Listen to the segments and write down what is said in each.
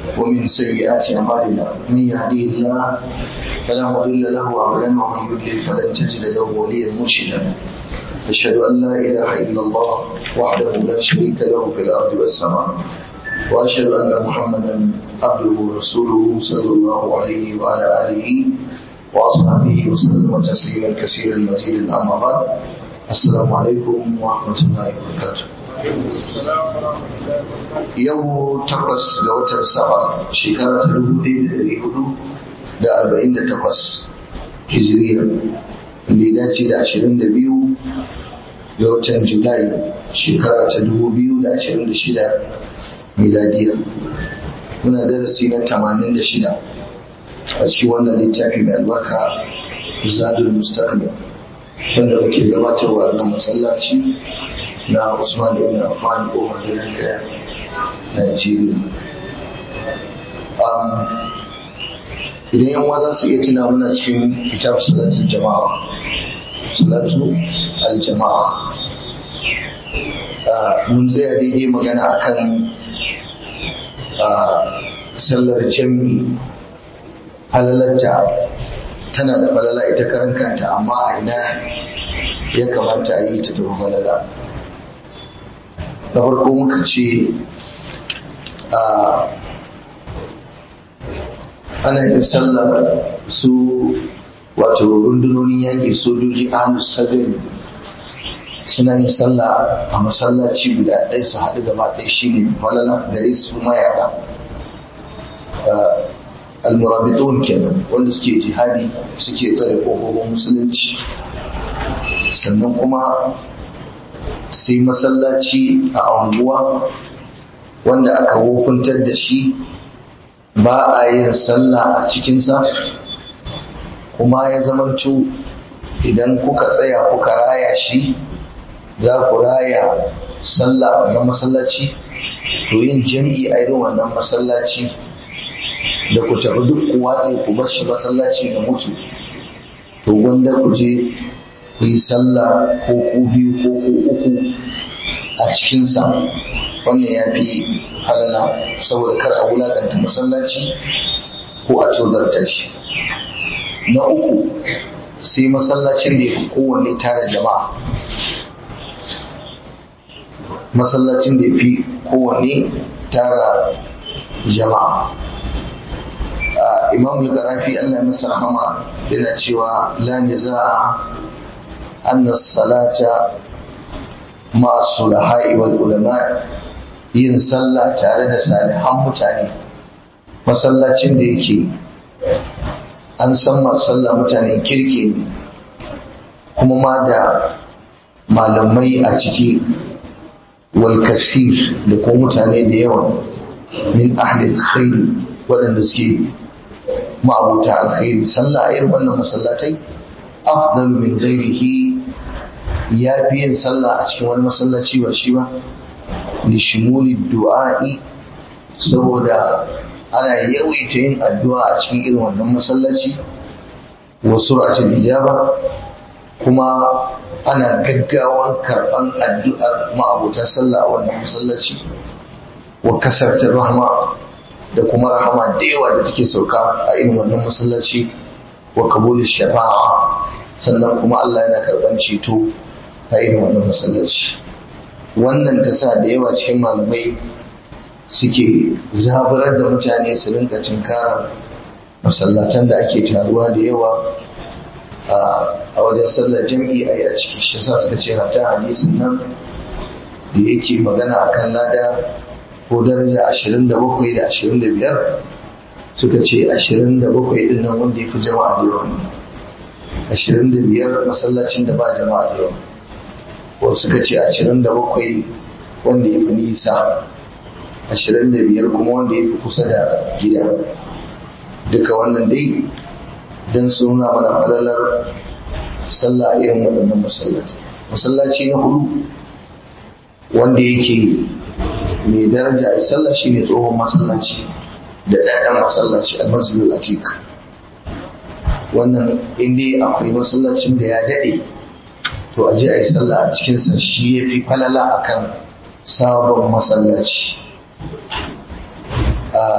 ومن سيئات أعمالنا من يهديه الله فلا مضل له أبدا ومن يضلل فلن تجد له وليا مرشدا أشهد أن لا إله إلا الله وحده لا شريك له في الأرض والسماء وأشهد أن محمدا عبده ورسوله صلى الله عليه وعلى آله وأصحابه وسلم تسليما كثيرا مزيدا أما بعد السلام عليكم ورحمة الله وبركاته yau takwas ga watan safar shekara ta dubu ɗaya da ɗari hudu da arba'in da takwas hijiriya wanda ya dace da ashirin da biyu ga watan julai shekara ta dubu biyu da ashirin da shida miladiya muna darasi na tamanin da shida a cikin wannan littafi mai albarka zadul mustaqbal wanda muke gabatarwa a masallaci na Usman ibn Affan kofar garin Gaya, Najeriya. Idan yan za su iya tuna muna cikin kitab salatul jama'a, salatu al-jama'a. Mun tsaya daidai magana akan sallar jami'i halalarta tana da falala ita karan kanta amma a ina ya kamata a yi ta tafi falala. da farko muka ce ana yin sallar su wato rundunonin yaƙi sojoji ahlus sabin suna yin sallah a masallaci guda ɗaya su haɗu gaba ɗaya shi ne falala gare su mayaƙa almurabitun kenan wanda suke jihadi suke tsare ƙofofin musulunci sannan kuma sai masallaci a anguwa wanda aka wofuntar da shi ba a yin sallah a cikinsa kuma ya zamanto idan kuka tsaya kuka raya shi za ku raya sallah a wannan masallaci to yin jam'i a irin wannan masallaci da ku tafi duk ku watse ku bar shi masallaci ga mutu to gwanda ku je ku yi sallah ko ku biyu ko ku uku a cikinsa wannan ya fi halala saboda kar a wulakanta masallaci ko a tozarta shi na uku sai masallacin da ya fi kowanne tara jama'a masallacin da ya fi kowanne tara jama'a imam al-qarafi Allah masa rahama yana cewa la niza'a أن الصلاة مع الصلحاء والعلماء yin sallah tare da salihan mutane masallacin da yake an san masu sallah mutanen kirki ne kuma ma da malamai a ciki wal kasir da kuma mutane da yawa min ahlil khair waɗanda suke ma'abuta alkhairi sallah a irin wannan masallatai afdal min ghairihi ya fi yin sallah a cikin wani masallaci ba shi ba li shimuli du'a'i saboda ana yawaita yin addu'a a cikin irin wannan masallaci wa sur'atul ijaba kuma ana gaggawan karban addu'ar ma'abuta sallah a wannan masallaci wa kasartar rahma da kuma rahama da yawa da take sauka a irin wannan masallaci wa kabul shafa'a sannan kuma Allah yana karban ceto a irin wannan masallaci wannan ta sa da yawa cikin malamai suke zaburar da mutane su rinka cinkara masallatan da ake taruwa da yawa a wajen sallar jam'i a yi a ciki shi sa suka ce hata hadisin nan da yake magana akan lada ko daraja ashirin da bakwai da ashirin da biyar suka ce ashirin da bakwai din nan wanda ya fi jama'a da yawa ashirin da biyar masallacin da ba jama'a da yawa wasu suka ce ashirin da bakwai wanda ya fi nisa ashirin da biyar kuma wanda ya fi kusa da gida duka wannan dai don suna mana falalar sallah a irin waɗannan masallaci masallaci na hudu wanda yake mai daraja a sallah shine tsohon masallaci da ɗaɗɗan masallaci almasjidul atik wannan inda akwai masallacin da ya daɗe to a je a yi sallah a cikinsa shi ya fi falala akan sabon masallaci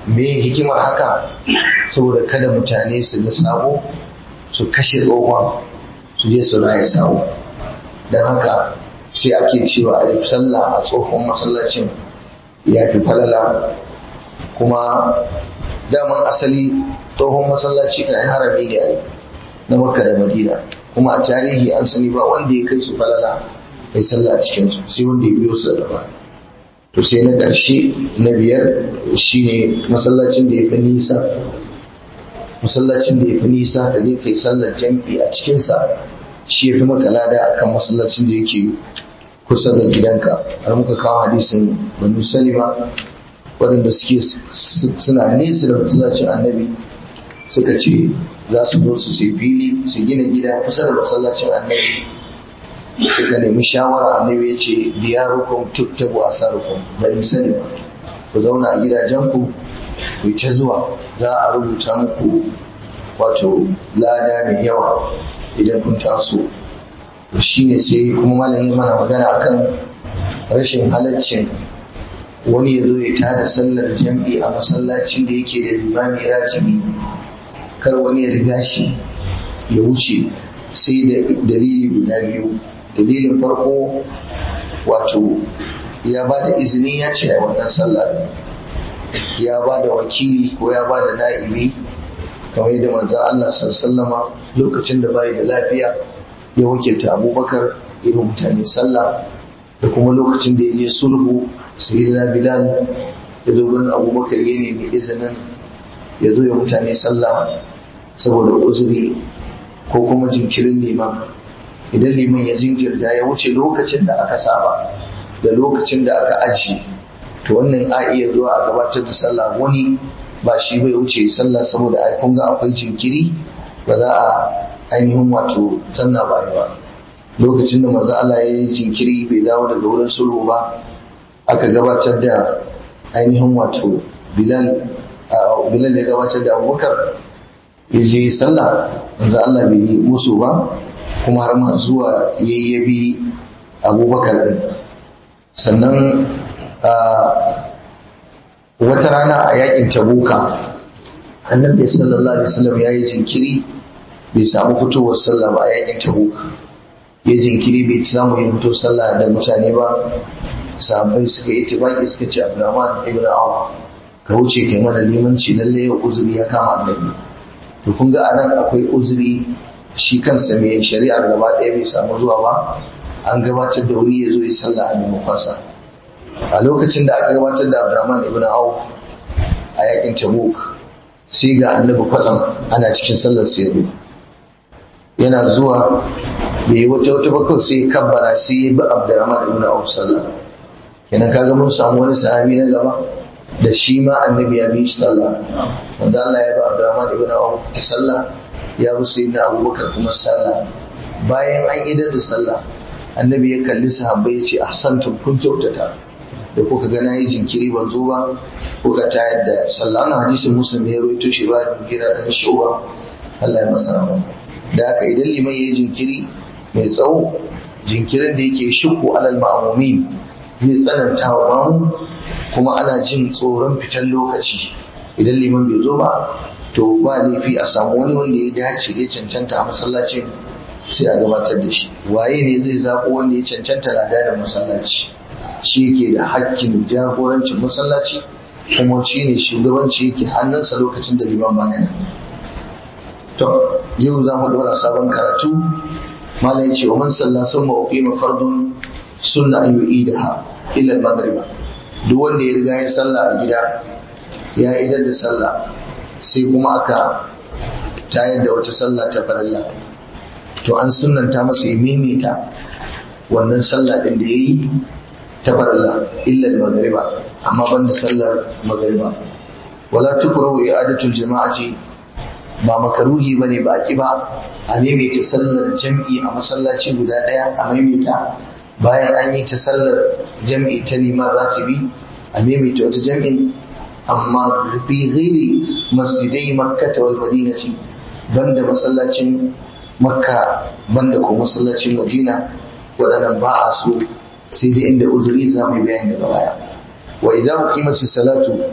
me hikimar haka saboda kada mutane su ga sabo su kashe tsohon su je su raya sabo don haka sai ake cewa a yi sallah a tsohon masallacin ya fi falala kuma daman asali tsohon masallaci kan harami ne a yi na makka da madina kuma a tarihi an sani ba wanda ya kai su falala mai sallah a cikinsu sai wanda ya biyo su da gaba to sai na ƙarshe na biyar shine masallacin da ya fi nisa masallacin da ya fi nisa da zai kai sallar jam'i a cikinsa shi ya fi maka lada akan masallacin da yake kusa da gidanka har muka kawo hadisin banu salima waɗanda suke suna nesa da masallacin annabi suka ce za su zo su sai fili su gina gida kusa da masallacin annabi suka nemi shawara annabi ya ce diyarukum tuktabu asarukum bani salima ku zauna a gidajenku ku ta zuwa za a rubuta muku wato lada mai yawa idan kun taso shine sai kuma malami mana magana akan rashin halaccin wani ya zo ya tada sallar jam'i a masallacin da yake da limami ratibi kar wani ya riga shi ya wuce sai da dalili guda biyu dalilin farko wato ya ba da izini ya ce a wannan sallar ya ba da wakili ko ya ba da na'ibi kamar yadda manzo Allah sallama lokacin da bai da lafiya ya wakilta abubakar irin mutane sallah da kuma lokacin da ya je sulhu sayyidina bilal ya zo gurin abubakar ya nemi izinin ya zo ya mutane sallah saboda uzuri ko kuma jinkirin liman idan liman ya jinkirta ya wuce lokacin da aka saba da lokacin da aka aji to wannan a iya zuwa a gabatar da sallah wani ba shi bai wuce sallah saboda ai kun ga akwai jinkiri ba za a ainihin wato sanna ba ba lokacin da manzo Allah ya yi jinkiri bai dawo daga wurin sulhu ba aka gabatar da ainihin wato Bilal Bilal ya gabatar da Abubakar ya je sallah manzo Allah bai yi musu ba kuma har ma zuwa yayyabi Abubakar din sannan wata rana a yakin Tabuka annabi sallallahu alaihi wasallam ya yi jinkiri bai samu fitowar sallah ba a yakin tabuk ya jinkiri bai samu yin fito sallah da mutane ba sahabbai suka yi tibaki suka ce abdurrahman ibn awf ka wuce kai mana limanci lalle yau uzuri ya kama annabi to kun ga anan akwai uzuri shi kansa mai shari'ar gaba ɗaya bai samu zuwa ba an gabatar da wani ya zo ya sallah a maimakonsa a lokacin da aka gabatar da abdurrahman ibn awf a yakin tabuk sai ga annabi kwatsam ana cikin sallar sai zo yana zuwa bai yi wata wata bakwai sai ya kabbara sai ya bi abdurrahman ibn auf sallah kenan kaga mun samu wani sahabi na gaba da shi ma annabi ya bi shi sallah wanda Allah ya bi abdurrahman ibn auf sallah ya bi sayyidina abubakar kuma sallah bayan an idar da sallah annabi ya kalli sahabbai ya ce ahsantum kun kyautata da kuka ga na yi jinkiri ban zo ba kuka tayar da sallah wannan hadisin muslim ya rawaito shi ba da gira dan shuba Allah ya masa rahama da haka idan liman yayi jinkiri mai tsawo jinkirin da yake shukku alal ma'mumin zai tsananta wa mamu kuma ana jin tsoron fitan lokaci idan liman bai zo ba to ba laifi a samu wani wanda ya dace ya cancanta a masallacin sai a gabatar da shi waye ne zai zaɓo wanda ya cancanta lada da masallaci shi yake da hakkin jagorancin masallaci kuma shi ne shugabanci yake hannunsa lokacin da liman bayana to yau za mu ɗora sabon karatu malam ya ce wa man salla sun ma uqima fardun sunna an yu'idaha illa al-maghriba duk wanda ya riga ya sallah a gida ya idar da sallah sai kuma aka tayar da wata sallah ta farilla to an sunnanta masa ya maimaita wannan sallah din da yayi ta farilla illa al-maghriba amma banda sallar maghriba wala tukrahu i'adatul jama'ati ba makaruhi bane ba ki ba a maimaita sallar jam'i a masallaci guda daya a maimaita bayan an yi ta sallar jam'i ta liman ratibi a maimaita wata jam'in amma fi ghairi masjidai makka wal madinati banda masallacin makka banda ko masallacin madina waɗannan ba a so sai dai inda uzuri da zamu bayani daga baya wa idza uqimatis salatu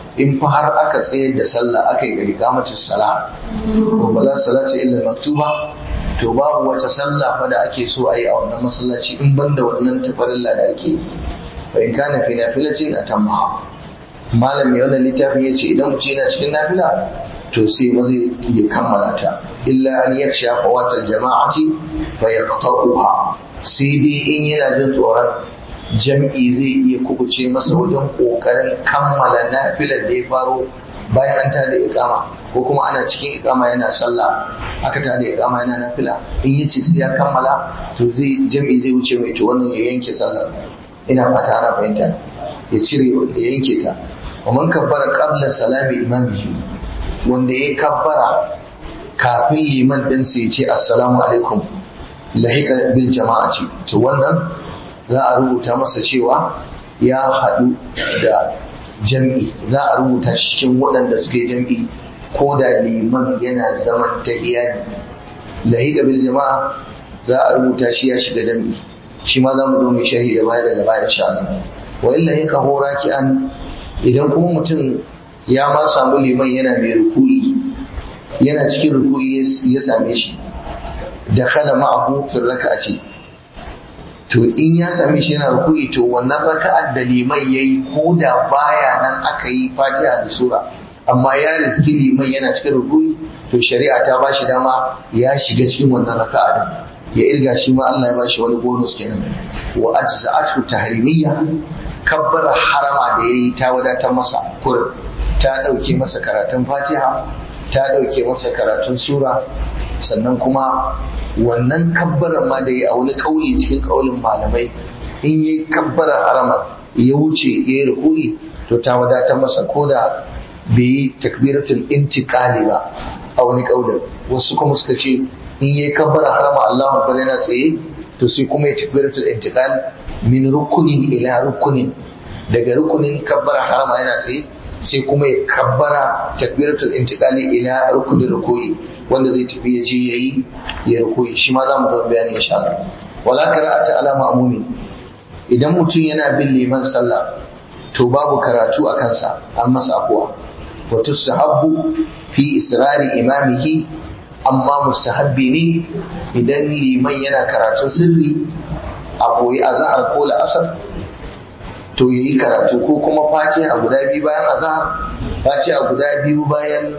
in fa har aka tsayar da sallah aka yi gari kamacin sala ko ba za salata illa maktuba to babu wata sallah fa da ake so a yi a wannan masallaci in banda wannan tafarilla da ake fa in kana fi nafilatin atamma malam mai wannan littafin yace idan mutum yana cikin nafila to sai ba zai ya kammala ta illa an yaksha fawatal jama'ati fa yaqta'uha sai dai in yana jin tsoron jam'i zai iya kubuce masa wajen kokarin kammala nafilar da ya faro bayan an tada iqama ko kuma ana cikin iqama yana sallah aka tada iqama yana nafila in yace sai ya kammala to zai jam'i zai wuce mai to wannan ya yanke sallar ina fata ana fahimta ya cire ya yanke ta wa man kabbara qabla salami imamihi wanda ya kabbara kafin liman din sai ya ce assalamu alaikum lahiqa bil jama'ati to wannan za a rubuta masa cewa ya haɗu da jam'i za a rubuta shi cikin waɗanda suke jam'i ko da liman yana zaman ta iyali lahiqa bil jama'a za a rubuta shi ya shiga jam'i shi ma za mu zo mai sharhi da baya daga baya insha Allah wa illa in qahu raki'an idan kuma mutum ya ma samu liman yana mai ruku'i yana cikin ruku'i ya same shi da kala ma'ahu fi raka'ati to in ya same shi yana ruku'i to wannan raka'ar da liman yayi ko da baya nan aka yi fatiha da sura amma ya riski liman yana cikin ruku'i to shari'a ta ba shi dama ya shiga cikin wannan raka'a din ya irga shi ma Allah ya ba shi wani bonus kenan wa ajza'atu tahrimiyya kabbara harama da yayi ta wadatar masa kurin ta dauke masa karatun Fatiha ta dauke masa karatun sura sannan kuma wannan kabbaran ma da ya a wani kauli cikin kaulin malamai in yi kabbara harama ya wuce ya yi ruku'i to ta wadatar masa ko da bai yi takbiratul intiqali ba a wani kaulin wasu kuma suka ce in yi kabbara harama Allahu akbar yana tsaye to sai kuma ya takbiratul intiqal min rukunin ila rukunin daga rukunin kabbara harama yana tsaye sai kuma ya kabbara takbiratul intiqali ila rukunin rukuyi wanda zai tafi ya je yayi ya rukuyi shi ma zamu ga bayani insha Allah wala qira'ata ala ma'mumin idan mutum yana bin liman sallah to babu karatu a kansa an masa afuwa wa tusahabbu fi israri imamihi amma mustahabbi ne idan liman yana karatun sirri a koyi azhar ko la'asar to yayi karatu ko kuma fatiha guda biyu bayan azhar fatiha guda biyu bayan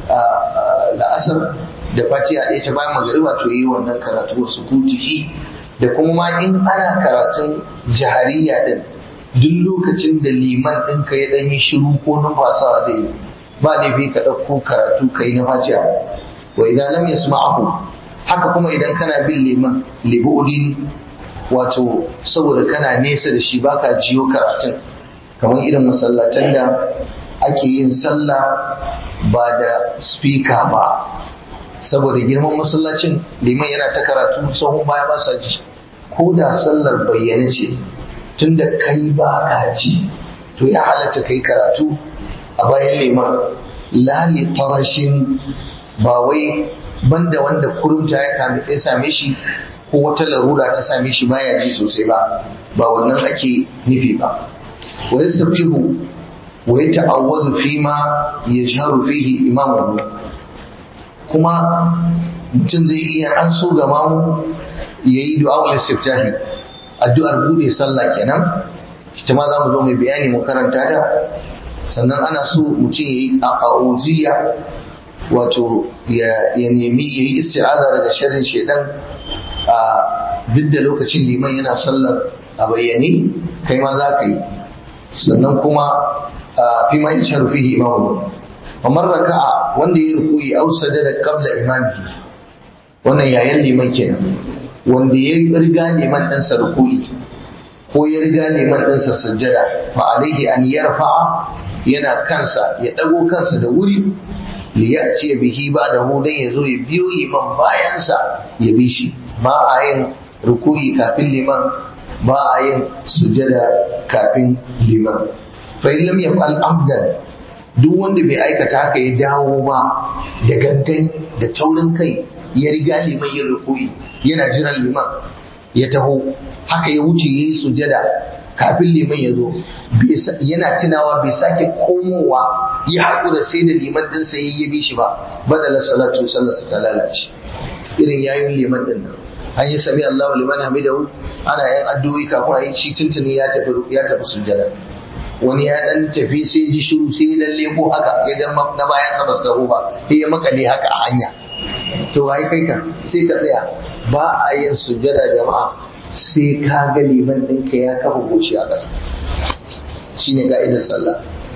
la'asar da fatiha ɗaya ta bayan magariba to yayi wannan karatu wa sukutihi da kuma ma in ana karatun jahariya din duk lokacin da liman ɗinka ya ɗan yi shiru ko numfasawa zai yi ba laifi ka ɗauko karatu ka yi na fatiha wa idan lam yasma'ahu haka kuma idan kana bin liman libudin wato saboda kana nesa da shi baka jiyo karatun kamar irin masallatan da ake yin sallah ba da speaker ba saboda girman masallacin liman yana ta karatu sahun baya ba sa ji ko da sallar bayyana ce tunda kai ba ka ji to ya halatta kai karatu a bayan liman lali tarashin ba wai banda wanda kurumta ya same shi ko wata larura ta same shi baya ji sosai ba ba wannan ake nufi ba wa yastabtihu wa yata'awwadu fi ma yajharu fihi imamuhu kuma mutum zai iya an so ga mamu yayi du'a istiftahi addu'ar bude sallah kenan ita ma za mu zo mai bayani mu karanta ta sannan ana so mutum yayi a'udhiya wato ya nemi ya yi isti'aza daga sharrin shaidan a duk da lokacin liman yana sallar a bayyane kai ma za ka yi sannan kuma fi ma yi sharufi imamu kamar raka'a wanda ya rukuyi au sajada qabla imamihi wannan yayan liman kenan wanda ya riga liman ɗansa rukuyi ko ya riga liman ɗansa sajjada fa alaihi an yarfa'a yana kansa ya ɗago kansa da wuri liyati bihi ba da hu dan yazo ya biyo liman bayansa ya bi shi ba a yin rukuyi kafin liman ba a yin sujada kafin liman fa in lam yaf'al abdan duk wanda bai aikata haka ya dawo ba da gangan da taurin kai ya riga liman yin rukuyi yana jiran liman ya taho haka ya wuce yi sujada kafin liman ya zo yana tunawa bai sake komowa ya haƙura sai da liman din sai ya bi shi ba badala salatu sallarsa ta lalace irin yayin liman din nan an yi sami Allahu liman hamidahu ana yin addu'o'i kafin a yi shi tuntuni ya tafi ya tafi sujjada wani ya dan tafi sai ji shiru sai ya lalle ko haka ya ga na bayan sa ba su ba sai ya makale haka a hanya to wai kai ka sai ka tsaya ba a yin sujjada jama'a sai ka ga liman ɗinka ya kafa goshi a ƙasa shine ka'idar sallah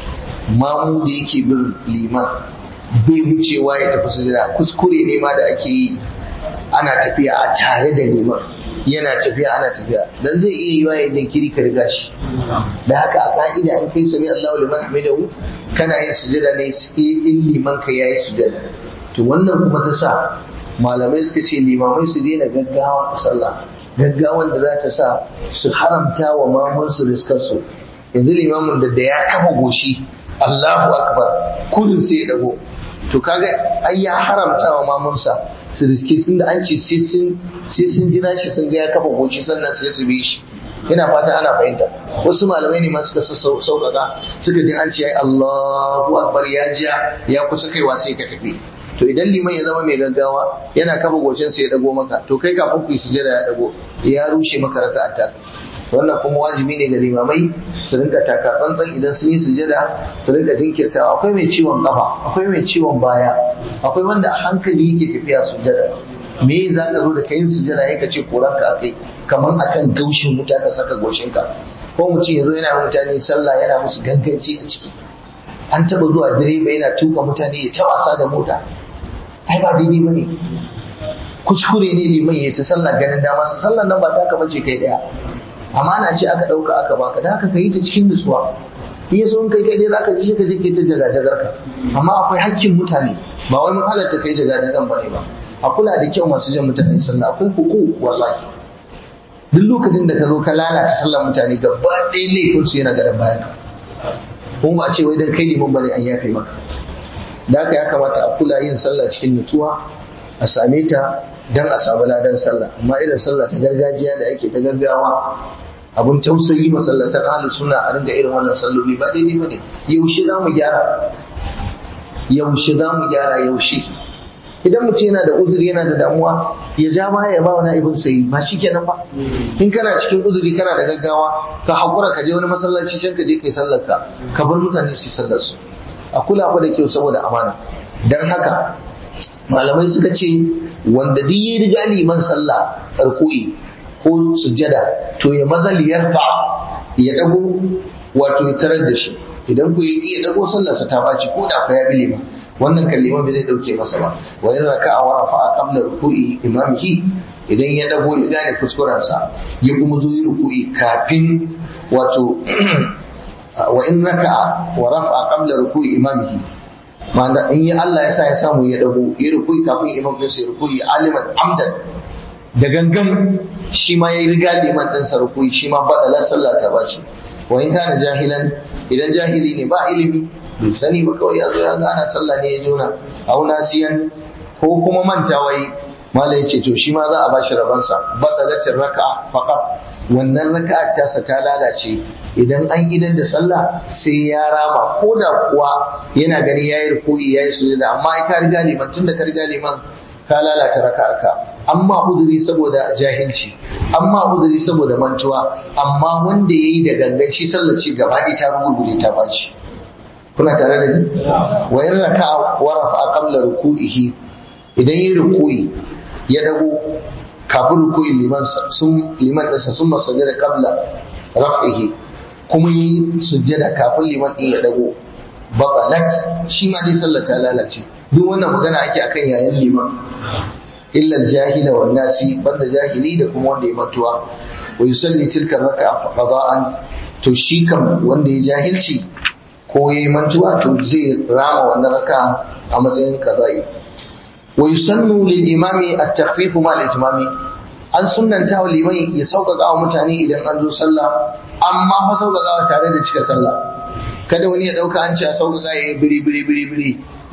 mamu da yake bin liman bai wucewa ya tafi sujjada kuskure ne ma da ake yi ana tafiya a tare da liman yana tafiya ana tafiya dan zai iya yiwa ya jinkiri ka riga shi da haka a ka'ida in kai sami Allahu liman hamidahu kana yin sujada ne in liman ka yayi sujada to wannan kuma ta sa malamai suka ce limamai su daina gaggawa a sallah gaggawan da za ta sa su haramta wa mamun su riskar su yanzu limamin da da ya kafa goshi Allahu akbar kullun sai ya dago to kaga ai ya haramta wa mamunsa su riske sun da an ce sai sun jira shi sun ga ya kafa goci sannan sai su bi shi ina fata ana fahimta wasu malamai ne ma suka sauƙaƙa suka ji an ce ai Allahu akbar ya ja ya kusa kaiwa sai ka tafi to idan liman ya zama mai gaggawa yana kafa gocin sai ya dago maka to kai kafin ku yi sujada ya dago ya rushe maka raka'a ta wannan kuma wajibi ne ga limamai su rinka taka tsantsan idan sun yi sujada su rinka jinkirtawa akwai mai ciwon kafa akwai mai ciwon baya akwai wanda a hankali yake tafiya sujada me za ka zo da kayin sujada ya ka ce koran ka akai kamar akan gaushin wuta ka saka goshinka ko mutum ya zo yana mutane sallah yana musu ganganci a ciki an taba zuwa direba yana tuka mutane ya ta wasa da mota ai ba daidai bane kuskure ne liman ya ta sallah ganin dama su sallah nan ba ta ka bace kai daya amana ce aka ɗauka aka baka da haka ka yi ta cikin nutsuwa in ya in kai kai dai zaka ji shi ka je kai ta jaga-jagar ka amma akwai hakkin mutane ba wai mun halatta kai jaga-jagan bane ba a kula da kyau masu jan mutane sallah akwai huku wallahi duk lokacin da ka zo ka lalata sallar mutane gaba ɗaya laifin su yana garin bayan ka kuma ba a ce wai dan kai liman bane an yafe maka da haka ya kamata a kula yin sallah cikin nutsuwa a same ta dan a samu ladan sallah amma irin sallah ta gargajiya da ake ta gaggawa abun tausayi masallatan ahlus sunna a ringa irin wannan salloli ba daidai bane yaushe za mu gyara yaushe za mu gyara yaushe idan mutum yana da uzuri yana da damuwa ya ja ma ya ba wa na'ibin sai ba kenan ba in kana cikin uzuri kana da gaggawa ka hakura ka je wani masallaci can ka je kai sallar ka ka bar mutane su sallar su a kula fa da kyau saboda amana dan haka malamai suka ce wanda duk ya riga liman sallah tsarku'i ko sujjada to ya maza liyarfa ya dago wato ya tarar da shi idan ku yi ya dago sallarsa ta baci ko da ku ya bi liman wannan kan liman bai zai dauke masa ba wa in raka'a wa rafa'a qabla ruku'i imamihi idan ya dago ya gane kuskurensa ya kuma zo yi ruku'i kafin wato wa in raka'a wa rafa'a qabla ruku'i imamihi ma'ana in yi Allah ya sa ya samu ya dago ya rukui kafin imam ɗinsa ya rukui aliman amdan da gangan shi ma ya riga liman ɗinsa rukui shi ma baɗalar sallah ta bace wa in kana jahilan idan jahili ne ba ilimi bai sani ba kawai ya zo ya ga ana sallah ne ya jona au nasiyan ko kuma manta wai malai ya ce to shi ma za a bashi rabansa baɗalatin raka'a faqat wannan raka'a tasa ta lalace idan an idan da sallah sai ya rama ko da kuwa yana gani ya yi rukui ya yi sujada amma ai ka riga liman tunda ka riga liman ka lalata raka'arka amma uduri saboda jahilci amma uduri saboda mantuwa amma wanda yayi da gangan shi sallar ci gaba ɗaya ta rugurguje ta baci kuna tare da ni wa in raka'a wa rafa'a qabla ruku'ihi idan yayi ruku'i ya dago kafin ruku'in liman sun liman ɗinsa sun masajada qabla raf'ihi kuma yi sujjada kafin liman ɗin ya dago baqalat shi ma dai sallar ta lalace duk wannan magana ake akan yayin liman illa jahila wan nasi banda jahili da kuma wanda ya mantuwa wa yusalli tilka raka'a qada'an to shi kam wanda ya jahilci ko ya yi mantuwa to zai rama wannan raka'a a matsayin qada'i wa yusannu lil imami at-takhfif ma al-itmami an sunnanta wa liman ya sauƙaƙa wa mutane idan an zo sallah amma fa sauƙaƙawa tare da cika sallah kada wani ya ɗauka an ce a sauƙaƙa ya yi biri biri biri biri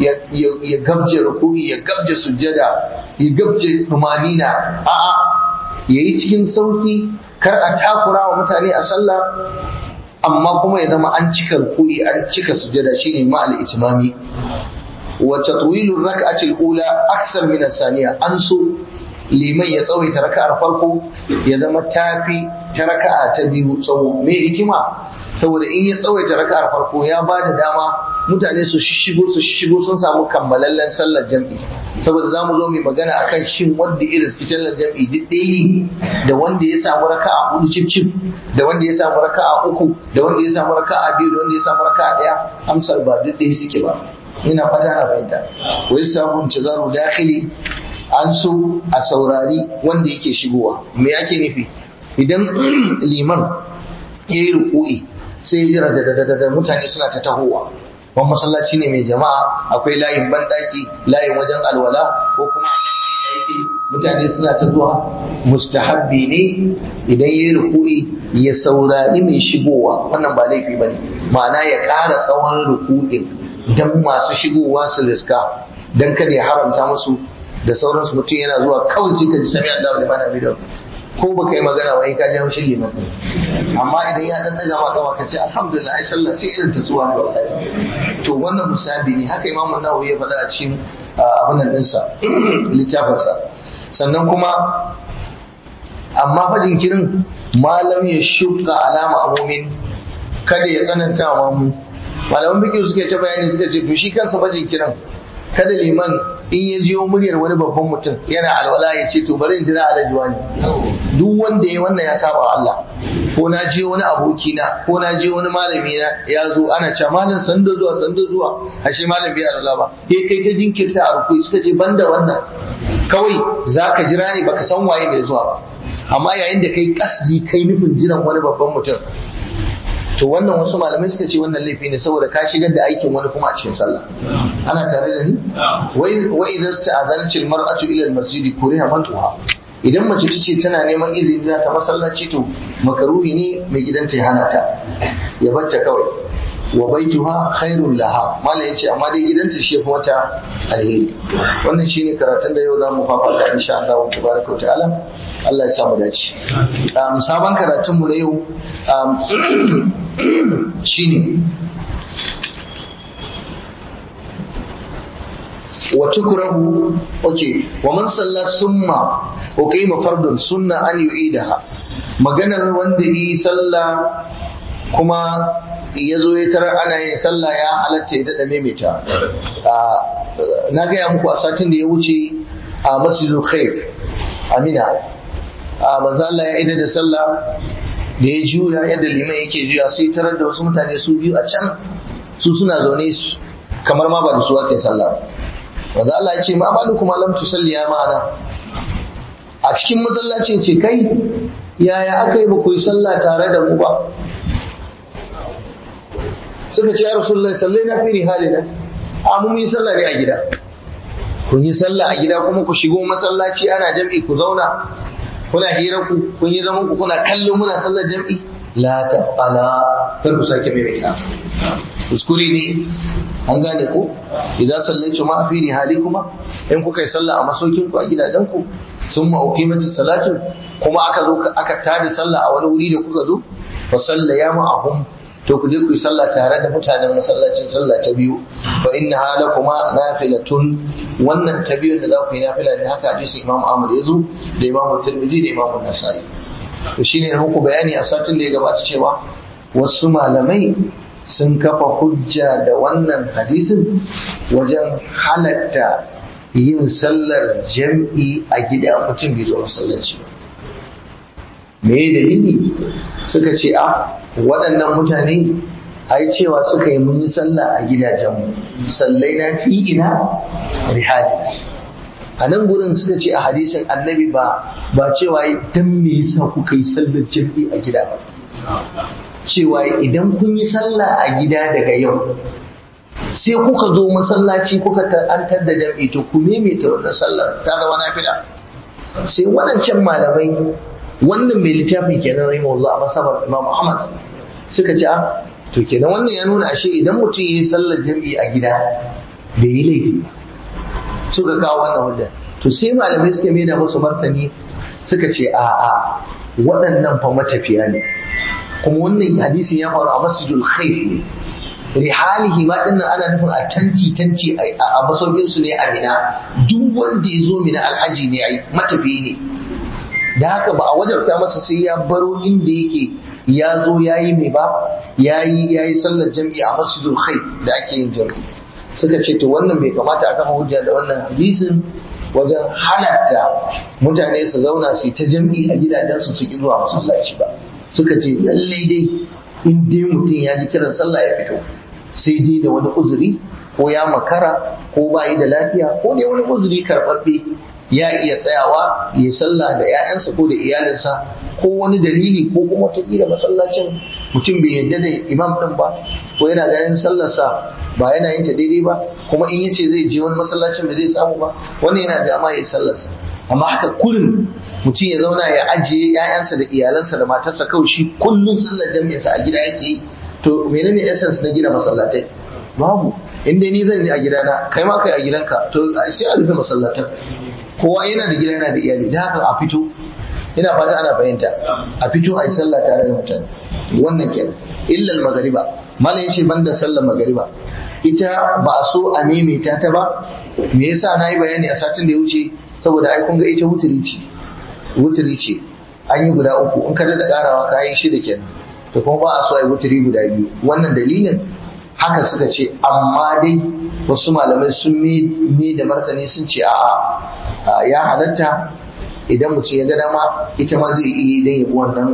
ya gabje ruku'i ya gabje sujjada ya gabje tumanina a'a ya yi cikin sauƙi kar a takura wa mutane a sallah amma kuma ya zama an cika ruku'i an cika sujada shine ma al-itmami wa tatwilu rak'ati al-ula aksar min as-saniya an so liman ya tsawaita raka'ar farko ya zama tafi ta raka'a ta biyu tsawo me hikima saboda in ya tsawaita raka'ar farko ya ba da dama mutane su shishigo su shishigo sun samu kammalallen sallar jam'i saboda za mu zo mai magana akan shin wanda irin su sallar jam'i duk ɗaya da wanda ya samu raka'a hudu cif cif da wanda ya samu raka'a uku da wanda ya samu raka'a biyu da wanda ya samu raka'a ɗaya amsar ba duk ɗaya suke ba ina fata na fahimta wai samun cizaru dakhili an so a saurari wanda yake shigowa me ake nufi idan liman ya yi ruku'i sai jira da mutane suna ta tahowa wani masallaci ne mai jama'a akwai layin banɗaki layin wajen alwala ko kuma a kan hanya yake mutane suna ta zuwa mustahabbi ne idan ya yi ruku'i ya saurari mai shigowa wannan ba laifi ba ne ma'ana ya ƙara tsawon ruku'in don masu shigowa su riska don kada ya haramta musu da sauransu mutum yana zuwa kawai sai ka ji sami Allah liman hamidahu ko baka yi magana ba ka ji haushin liman din amma idan ya dan daga maka ka ce alhamdulillah ai sallah sai irin ta zuwa ne wallahi to wannan musabi ne haka imamu nawawi ya faɗa a cikin abin nan ɗinsa littafinsa sannan kuma amma fa jinkirin malam ya shuka alama amumin kada ya tsananta wa mu malaman bikin suka ta bayani suka ce to shi kansa fa jinkirin kada liman in ya jiyo muryar wani babban mutum yana alwala ya ce to bari in jira alajuwa ne duk wanda ya wannan ya saba Allah ko na je wani aboki na ko na je wani malami na ya zo ana cewa malam sanda zuwa sanda zuwa ashe malam bai alwala ba he kai ta jinkirta a rukui suka ce banda wannan kawai zaka jira ne baka san waye mai zuwa ba amma yayin da kai kasdi kai nufin jiran wani babban mutum to wannan wasu malamai suka ce wannan laifi ne saboda ka shigar da aikin wani kuma a cikin sallah ana tare da ni wa idan sta'adanci almar'atu ila almasjid kuriha mantuha idan mace ta ce tana neman izini za ta masallaci to makaruhi ne mai gidanta ya hana ta ya batta kawai wa baituha khairul laha malai yace amma dai gidanta shi yafi wata alheri wannan shine karatun da yau za mu fafata insha Allah tabaraka wa ta'ala Allah ya samu dace sabon karatun mu na yau shine wa tukrahu okay wa man salla summa wa qima fardun sunna an yu'idaha maganar wanda yi sallah kuma ya zo ya tarar ana yin sallah ya halatta ya daɗa maimaita na gaya muku a satin da ya wuce a masjidul khaif amina manzo Allah ya ida da sallah da ya juya yadda liman yake juya sai tarar da wasu mutane su biyu a can su suna zaune kamar ma ba da su ake sallah manzo Allah ya ce ma balu kuma lam tusalli ya ma'ana a cikin masallacin ce kai yaya aka yi ba ku yi sallah tare da mu ba suka ce ya rasulullahi sallai na fi halina a mun yi sallah ne a gida kun yi sallah a gida kuma ku shigo masallaci ana jam'i ku zauna kuna hira ku kun yi zaman ku kuna kallon muna sallar jam'i la tafala kar ku sake mai mai kuskure ne an gane ku idan sallaitu ma fi kuma in kuka yi sallah a masaukin ku a gidajen ku sun ma mata salatu kuma aka zo aka tada sallah a wani wuri da kuka zo fa sallaya ma'ahum to ku je ku yi sallah tare da mutanen masallacin sallah ta biyu fa inna hala kuma nafilatun wannan ta biyun da za ku yi nafila ne haka hadisin Imam Ahmad ya zo da Imam Tirmidhi da Imam Nasa'i to shine na muku bayani a satin da ya gabata cewa wasu malamai sun kafa hujja da wannan hadisin wajen halatta yin sallar jam'i a gida mutum bai zo masallaci ba me dalili suka ce a waɗannan mutane ai cewa suka yi mun yi sallah a gidajenmu sallai na fi ina rihali a nan gurin suka ce a hadisin annabi ba ba cewa dan me yasa kuka yi sallar jam'i a gida ba cewa idan kun yi sallah a gida daga yau sai kuka zo masallaci kuka ta'antar da jam'i to ku maimaita wannan sallar ta zama nafila sai waɗancan malamai wannan mai littafin kenan rahimahullah a masabar Imam Ahmad suka ce to kenan wannan ya nuna ashe idan mutum yi sallar jam'i a gida bai yi laifi suka kawo wannan hujja to sai malamai suka mai da musu martani suka ce a a waɗannan fa matafiya ne kuma wannan hadisin ya faru a masjidul khaif ne rihalihi ma dinnan ana nufin a tanti tanti a masaukin su ne a mina duk wanda ya zo mina alhaji ne ai matafiyi ne da haka ba a wajabta masa sai ya baro inda yake ya zo ya yi mai ba ya yi sallar jam'i a masjidul khaif da ake yin jam'i suka ce to wannan bai kamata a kafa hujja da wannan hadisin wajen halatta mutane su zauna su ta jam'i a gidajensu su ki zuwa masallaci ba suka ce lalle dai in dai mutum ya ji kiran sallah ya fito sai dai da wani uzuri ko ya makara ko ba yi da lafiya ko dai wani uzuri karɓaɓɓe ya iya tsayawa ya sallah da 'ya'yansa ko da iyalinsa ko wani dalili ko kuma wataƙila masallacin mutum bai yarda da imam ɗin ba ko yana ganin sallarsa ba yana yin ta daidai ba kuma in yace zai je wani masallacin da zai samu ba wannan yana dama ya yi sallarsa amma haka kullum mutum ya zauna ya ajiye 'ya'yansa da iyalansa da matarsa kawai shi kullum sallar jami'arsa a gida yake yi to menene essence na gina masallatai babu in dai ni zan yi a gidana kai ma kai a gidanka to sai a rufe masallatan kowa yana da gida yana da iyali da haka a fito ina fata ana fahimta a fito a yi sallah tare da mutane wannan kenan illal magariba malam yace banda sallar magariba ita ba a so a maimaita ta ba me yasa na yi bayani a satin da ya wuce saboda ai kun ga ita wuturi ce wuturi ce an yi guda uku in ka da karawa ka yi shida kenan to kuma ba a so a yi wuturi guda biyu wannan dalilin haka suka ce amma dai wasu malamai sun me da martani sun ce a'a ya halatta idan mutum ya ga dama ita ma zai iya idan ya bi wannan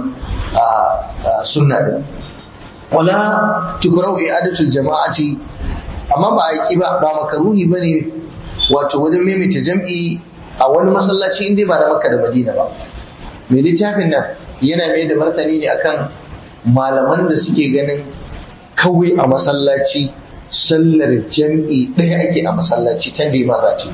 sunna din wala tukurau i'adatul jama'ati amma ba a yi ba ba makaruhi bane wato wajen maimaita jam'i a wani masallaci inda ba na Makka da Madina ba mai littafin nan yana mai da martani ne akan malaman da suke ganin kawai a masallaci sallar jam'i ɗaya ake a masallaci ta liman rati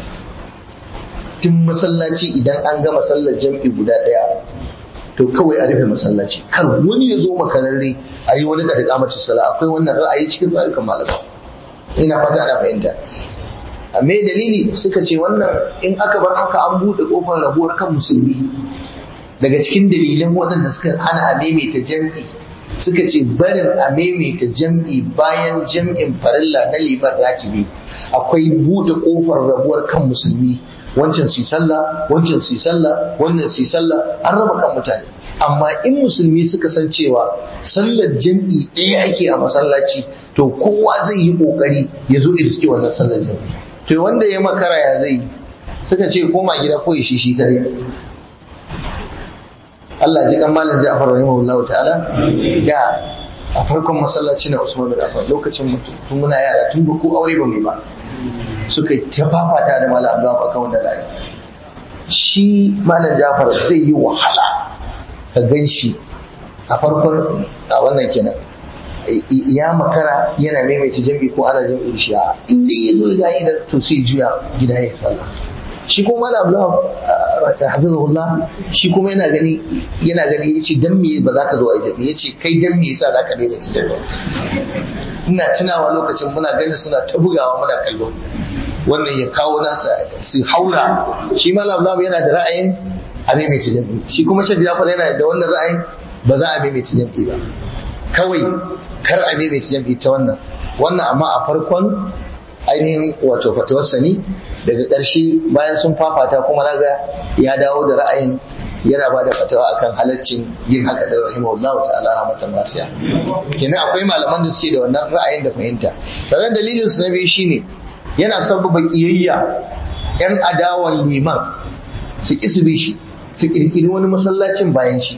tun masallaci idan an gama sallar jam'i guda ɗaya to kawai a rufe masallaci kar wani ya zo makararre a yi wani da mace sala akwai wannan ra'ayi cikin ra'ayukan malamai ina fata ana fahimta a me dalili suka ce wannan in aka bar haka an buɗe ƙofar rabuwar kan musulmi daga cikin dalilan waɗanda suka hana a maimaita jam'i suka ce barin a maimaita jam'i bayan jam'in farilla na liman ratibi akwai buɗe ƙofar rabuwar kan musulmi wancan su sallah wancan su sallah wannan su sallah an raba kan mutane amma in musulmi suka san cewa sallar jam'i ɗaya ake a masallaci to kowa zai yi ƙoƙari ya zo irski wannan sallar jam'i to wanda ya makara ya zai suka ce koma gida ko ya shi shi kare Allah ji kan malam Ja'far rahimahullahu ta'ala da a farkon masallaci na Usman bin Affan lokacin tun muna yara tun ba ko aure ba mai ba suka ta fafata da malam Abdullah akan wannan ra'ayi shi malam Ja'far zai yi wahala ka gan shi a farkon a wannan kenan ya makara yana maimaita jam'i ko ana jam'i shi a inda ya zo ya yi da to sai juya gida ya sallah shi kuma malam Abdullah hafizahullah shi kuma yana gani yana gani yace dan me ba za ka zo a jabi yace kai dan me yasa za ka daina jabi ina tunawa lokacin muna ganin suna ta bugawa muna kallo wannan ya kawo nasa su haura shi malam Abdullah yana da ra'ayin a maimaita jam'i shi kuma shafi Jafar yana da wannan ra'ayin ba za a maimaita jam'i ba kawai kar a maimaita jam'i ta wannan wannan amma a farkon ainihin wato fatawarsa ne daga ƙarshe bayan sun fafata kuma naga ya dawo da ra'ayin yana ba da fatawa akan halaccin yin haka da rahimahullahu ta'ala rahmatan wasiya kenan akwai malaman da suke da wannan ra'ayin da fahimta sannan dalilin su na biyu shine yana sababa kiyayya yan adawan liman su ki su bi shi su kirkiri wani masallacin bayan shi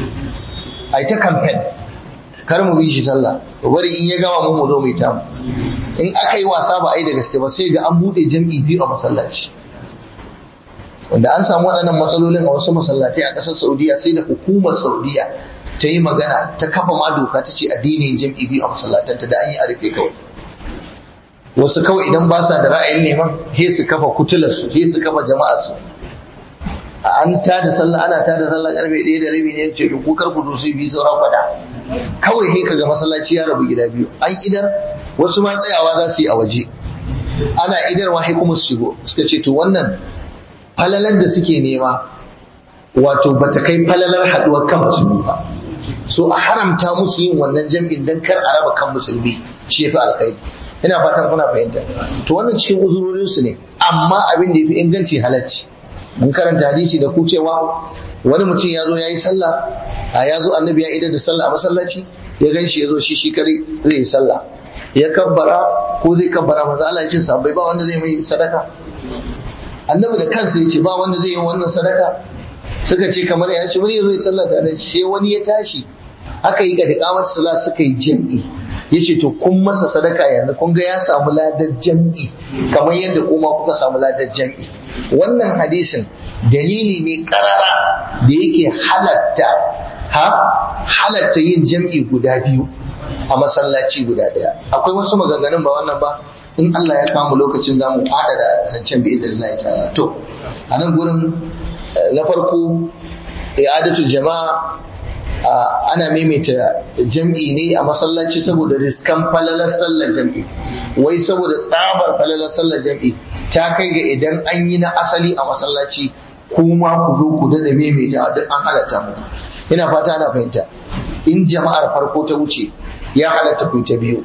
ai ta campaign kar mu bi shi sallah bari in ya gama mu mu zo mu yi tamu in aka yi wasa ba a yi da gaske ba sai ga an buɗe jam'i biyu a masallaci wanda an samu waɗannan matsalolin a wasu masallatai a ƙasar saudiya sai da hukumar saudiya ta yi magana ta kafa ma doka ta ce addinin jam'i biyu a masallatanta da an yi a rufe kawai wasu kawai idan ba sa da ra'ayin neman he su kafa kutularsu he su kafa jama'arsu an ta da sallah ana ta da sallah karfe ɗaya da rabi ne ce ku kar ku dusu biyu saura kwada kawai he kaga masallaci ya rabu gida biyu an idar wasu ma tsayawa za su yi a waje ana idarwa sai kuma su shigo suka ce to wannan falalar da suke nema wato bata kai falalar haduwar kan musulmi ba so a haramta musu yin wannan jam'in dan kar a raba kan musulmi shi yafi alkhairi ina fatan kuna fahimta to wannan cikin uzurorin su ne amma abin da yafi inganci halacci mun karanta hadisi da ku cewa wani mutum ya zo ya yi sallah a ya zo annabi ya idar da sallah a masallaci ya gan shi ya zo shi shi kare zai yi sallah ya kabbara ko zai kabbara manzo Allah ya ce sahabbai ba wanda zai mai sadaka annabi da kansa ya ce ba wanda zai yi wannan sadaka suka ce kamar ya ce wani ya zo ya sallah tare shi wani ya tashi aka yi ga da sallah suka yi jam'i ya ce to kun masa sadaka yanzu kun ga ya samu ladar jam'i kamar yadda kuma kuka samu ladar jam'i wannan hadisin dalili ne karara da yake halatta ha halatta yin jam'i guda biyu a masallaci guda daya akwai wasu maganganun ba wannan ba in Allah ya kama lokacin zamu fada da zancen bi idinillahi ta'ala to a nan gurin na farko i'adatul jama'a ana maimaita jam'i ne a masallaci saboda riskan falalar sallar jam'i wai saboda tsabar falalar sallar jam'i ta kai ga idan an yi na asali a masallaci kuma ku zo ku dada maimaita duk an halatta muku ina fata ana fahimta in jama'ar farko ta wuce ya halatta ku ta biyu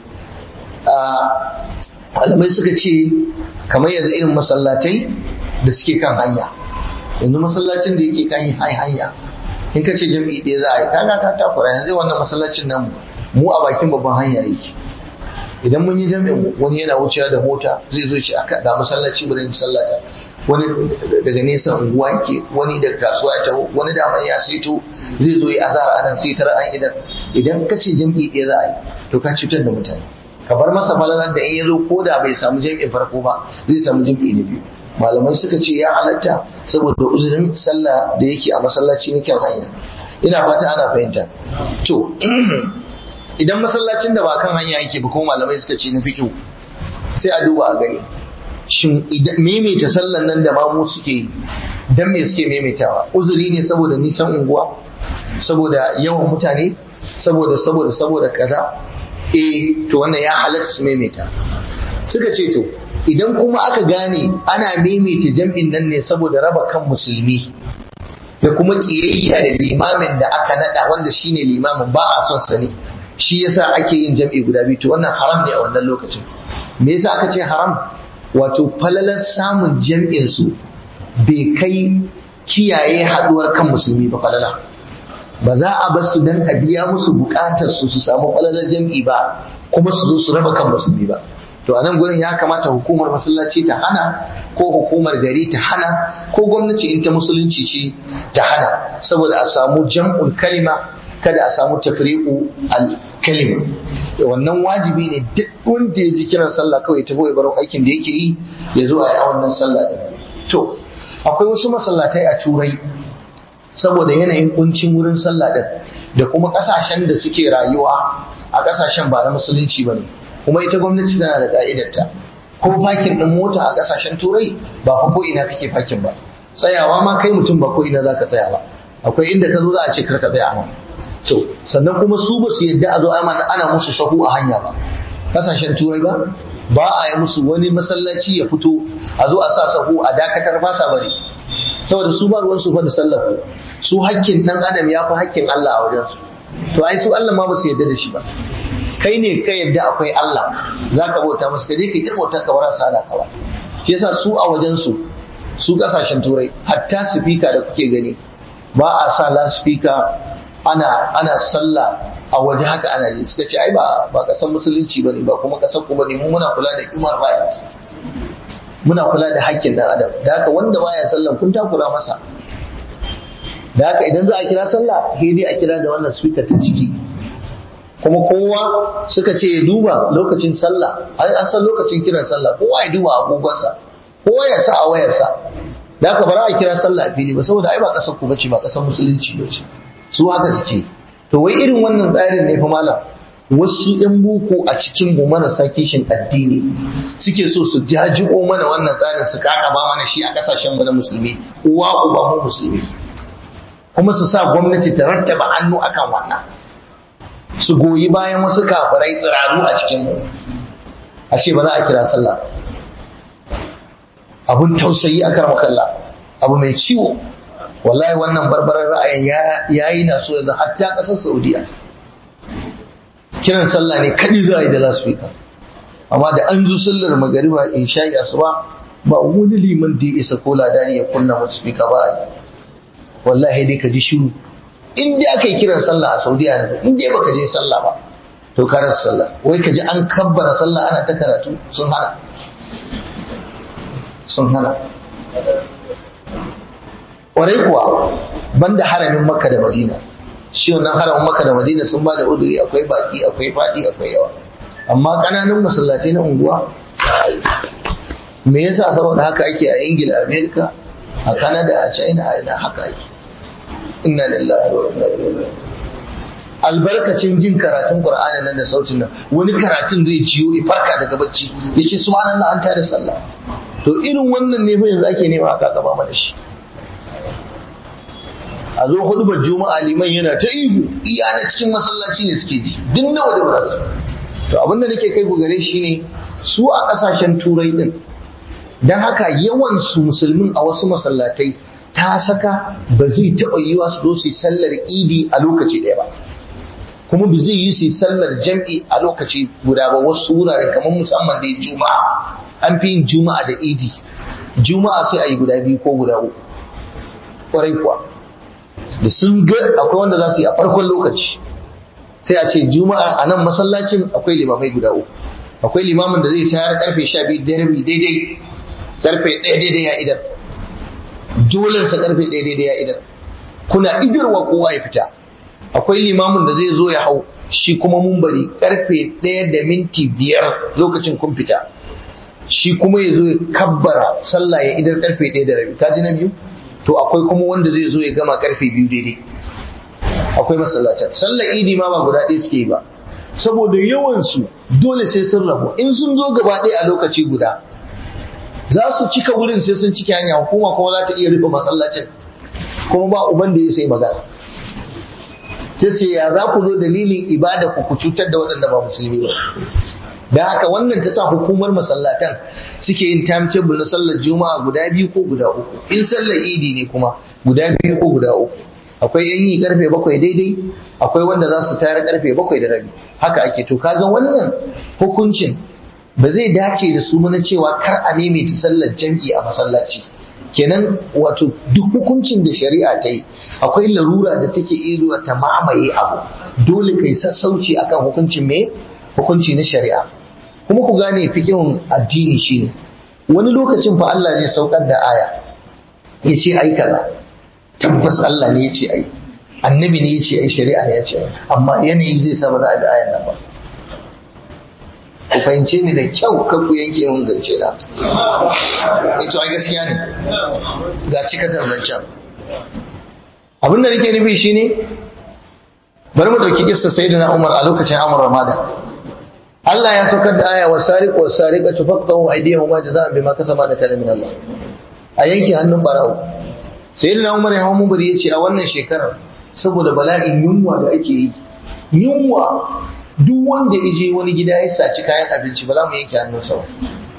malamai suka ce kamar yanzu irin masallatai da suke kan hanya yanzu masallacin da yake kan hanya in ka ce jam'i ɗaya za a yi kaga ka takura yanzu wannan masallacin nan mu a bakin babban hanya yake idan mun yi jami'in wani yana wucewa da mota zai zo ce aka ga masallaci bari mu sallata wani daga nesa unguwa yake wani daga kasuwa ya taho wani da ya saito zai zo ya azar anan sai tara an idan idan ka ce jam'i ɗaya za a yi to ka cutar da mutane ka bar masa falalar da in ya zo ko da bai samu jam'in farko ba zai samu jam'i na biyu malamai suka ce ya halatta saboda uzurin sallah da yake a masallaci na kyan hanya ina fata ana fahimta to idan masallacin da ba kan hanya yake ba kuma malamai suka ce na fiƙo sai a duba a gani shin maimaita sallan nan da mamu suke yi dan me suke maimaitawa uzuri ne saboda nisan unguwa saboda yawan mutane saboda saboda saboda kaza eh to wannan ya halatta su maimaita suka ce to idan kuma aka gane ana maimaita jam'in nan ne saboda raba kan musulmi da kuma kiyayya da limamin da aka nada wanda shine limamin ba a son sa ne shi yasa ake yin jam'i guda biyu to wannan haram ne a wannan lokacin me yasa aka ce haram wato falalar samun jam'in su bai kai kiyaye haduwar kan musulmi ba falala ba za a bar su dan a biya musu bukatar su su samu falalar jam'i ba kuma su zo su raba kan musulmi ba to a nan gurin ya kamata hukumar masallaci ta hana ko hukumar gari ta hana ko gwamnati in ta musulunci ce ta hana saboda a samu jam'ul kalima kada a samu tafriqu al kalima wannan wajibi ne duk wanda ya ji kiran sallah kawai ta ya baro aikin da yake yi ya zo a yi wannan sallah din to akwai wasu masallatai a turai saboda yanayin kuncin wurin sallah din da kuma kasashen da suke rayuwa a kasashen ba na musulunci bane kuma ita gwamnati tana da ka'idarta ko fakin din mota a kasashen turai ba fa ko ina kake fakin ba tsayawa ma kai mutum ba ko ina zaka tsaya ba akwai inda ka zo za a ce kar ka tsaya nan to sannan kuma su ba su yadda a zo ana musu sahu a hanya ba kasashen turai ba ba a yi musu wani masallaci ya fito a zo a sa sahu a dakatar ba sa bari saboda su ba ruwan su fa da sallahu su hakkin dan adam ya fi hakkin Allah a wajen su to ai su Allah ma ba su yadda da shi ba kai ne ka yadda akwai Allah za ka bauta masa kaje kai ta bautar ka bara sada ka ba shi yasa su a wajen su su kasashen turai hatta speaker da kuke gani ba a sa la speaker ana ana sallah a waje haka ana yi suka ce ai ba ba kasan musulunci bane ba kuma kasan ku bane mu muna kula da human rights muna kula da haƙƙin dan adam da haka wanda baya sallan kun takura masa da haka idan za a kira sallah sai dai a kira da wannan speaker ta ciki kuma kowa suka ce ya duba lokacin sallah an san lokacin kiran sallah kowa ya duba agogonsa kowa ya sa a wayarsa da haka bara a kira sallah a fili ba saboda ai ba kasar ku bace ba kasar musulunci bace su haka su ce to wai irin wannan tsarin ne fa malam wasu yan boko a cikin mu marasa kishin addini suke so su jajibo mana wannan tsarin su kaka ba mana shi a kasashen mu na musulmi uwa uba mu musulmi kuma su sa gwamnati ta rattaba hannu akan wannan su goyi bayan wasu kafirai tsiraru a cikin mu a ce ba za a kira sallah abun tausayi a kalla abu mai ciwo wallahi wannan barbarar ra'ayin ya yi na so yanzu hatta ƙasar saudiya kiran sallah ne kaɗi za a yi da lasfika amma da an zo sallar magariba in sha asuba ba wani liman da ya isa ko ladani ya kunna musu fika ba a wallahi dai ka ji shiru in dai aka yi kiran sallah a saudiya yanzu in dai baka je sallah ba to ka rasa sallah wai ka ji an kabbara sallah ana ta karatu sun hana sun hana ƙwarai kuwa banda haramin makka da madina shi wannan haramin makka da madina sun ba da uduri akwai baki akwai faɗi akwai yawa amma ƙananan masallatai na unguwa me yasa saboda haka ake a ingila america a canada a china a ina haka ake inna lillahi wa inna ilaihi albarkacin jin karatun qur'ani nan da sautin nan wani karatun zai ciyo ya farka daga bacci yace subhanallah an tare sallah to irin wannan ne fa yanzu ake nema aka gaba mana shi a zo hudubar juma'a liman yana ta ihu iya na cikin masallaci ne suke ji duk nawa da ba su to abinda nake kai ku gare shi ne su a kasashen turai din don haka yawan su musulmin a wasu masallatai ta saka ba zai taɓa yiwa su zo su sallar idi a lokaci ɗaya ba kuma ba zai yi su sallar jam'i a lokaci guda ba wasu wurare kamar musamman da juma'a an fi yin juma'a da idi juma'a sai a yi guda biyu ko guda uku ƙwarai kuwa da sun ga akwai wanda za su yi a farkon lokaci sai a ce juma'a a nan masallacin akwai limamai guda uku akwai limamin da zai tayar karfe sha biyu da rabi daidai karfe ɗaya daidai ya idan dolensa karfe ɗaya daidai ya idan kuna idarwa kowa ya fita akwai limamin da zai zo ya hau shi kuma mumbari karfe ɗaya da minti biyar lokacin kun fita shi kuma ya zo ya kabbara sallah ya idar karfe ɗaya da rabi kaji na biyu to akwai kuma wanda zai zo ya gama karfe biyu daidai akwai masallacin sallar idi ma ba guda ɗaya suke ba saboda yawansu dole sai sun rabu in sun zo gaba ɗaya a lokaci guda za su cika wurin sai sun cike hanya hukuma kuma za ta iya rufe masallacin kuma ba uban da ya sai magana ta ce ya za ku zo dalilin ibada ku ku cutar da waɗanda ba musulmi ba da haka wannan ta sa hukumar masallatan suke yin timetable na sallar juma'a guda biyu ko guda uku in sallar idi ne kuma guda biyu ko guda uku akwai yan yi karfe bakwai daidai akwai wanda za su tayar karfe bakwai da rabi haka ake to kaga wannan hukuncin ba zai dace da su mana cewa kar a maimaita sallar jam'i a masallaci kenan wato duk hukuncin da shari'a ta yi akwai larura da take iya ta mamaye abu dole kai sassauci akan hukuncin me hukunci na shari'a kuma ku gane fikin addini shine wani lokacin fa Allah zai saukar da aya ya ce ai kaza tabbas Allah ne ya ce ai annabi ne ya ce ai shari'a ne ya ce ai amma yanayi zai sa ba za a bi ayan nan ba ku fahimce ni da kyau kan ku yanke mun zance na ito ai gaskiya ne ga cikatar zancen abin da nake nufi shine bari mu dauki kissa sayyidina Umar a lokacin Amr Ramadan Allah ya saukar da aya wa sariq wa sariqatu faqtahu aydihuma jazaan bima kasaba da kalamin Allah a yanke hannun barawo sayyidina Umar ya hawo mubari yace a wannan shekarar saboda bala'in yunwa da ake yi yunwa duk wanda ya je wani gida ya saci kayan abinci ba za mu yanke hannunsa ba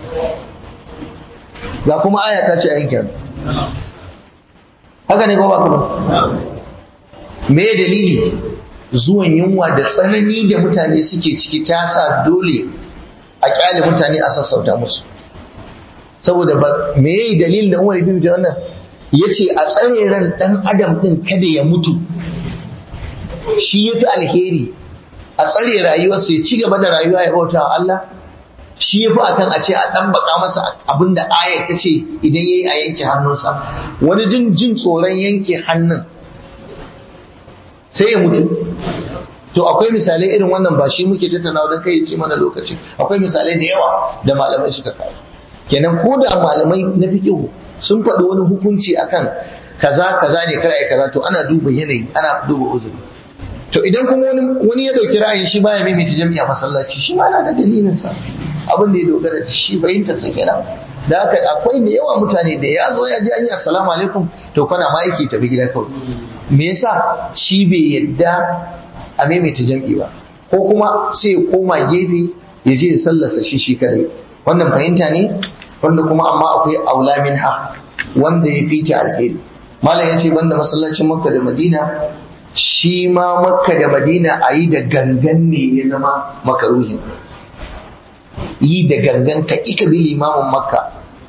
ga kuma aya ta ce a yanke hannu haka ne ko ba ka ba me dalili zuwan yunwa da tsanani da mutane suke ciki ta sa dole a kyale mutane a sassauta musu saboda ba me yayi dalilin da Umar ibn wannan yace a tsare ran dan adam din kada ya mutu shi yafi alheri a tsare rayuwarsa ya ci gaba da rayuwa ya bauta wa Allah shi yafi akan a ce a dan baka masa abinda ayat ta ce idan yayi a yanke hannunsa wani jin jin tsoron yanke hannun sai ya mutu to akwai misalai irin wannan ba shi muke tattaunawa don kai ce mana lokaci akwai misalai da yawa da malamai suka kawo kenan ko da malamai na fiqh sun faɗi wani hukunci akan kaza kaza ne kar ai kaza to ana duba yanayi ana duba uzuri to idan kuma wani wani ya dauki ra'ayin shi baya maimaita jami'a masallaci shi ma yana da dalilin sa abin da ya dogara da shi fahimtar sa kenan da haka akwai da yawa mutane da ya zo ya ji an yi assalamu alaikum to kana ma yake tafi gida kawai me yasa shi bai yadda a maimaita jam'i ba ko kuma sai ya koma gefe ya je ya sallarsa shi shi kadai wannan fahimta ne wanda kuma amma akwai aula ha wanda ya fita alheri malam ya ce banda masallacin makka da madina shi ma makka da madina a yi da gangan ne ya zama makaruhin yi da gangan ka ika bi limamin makka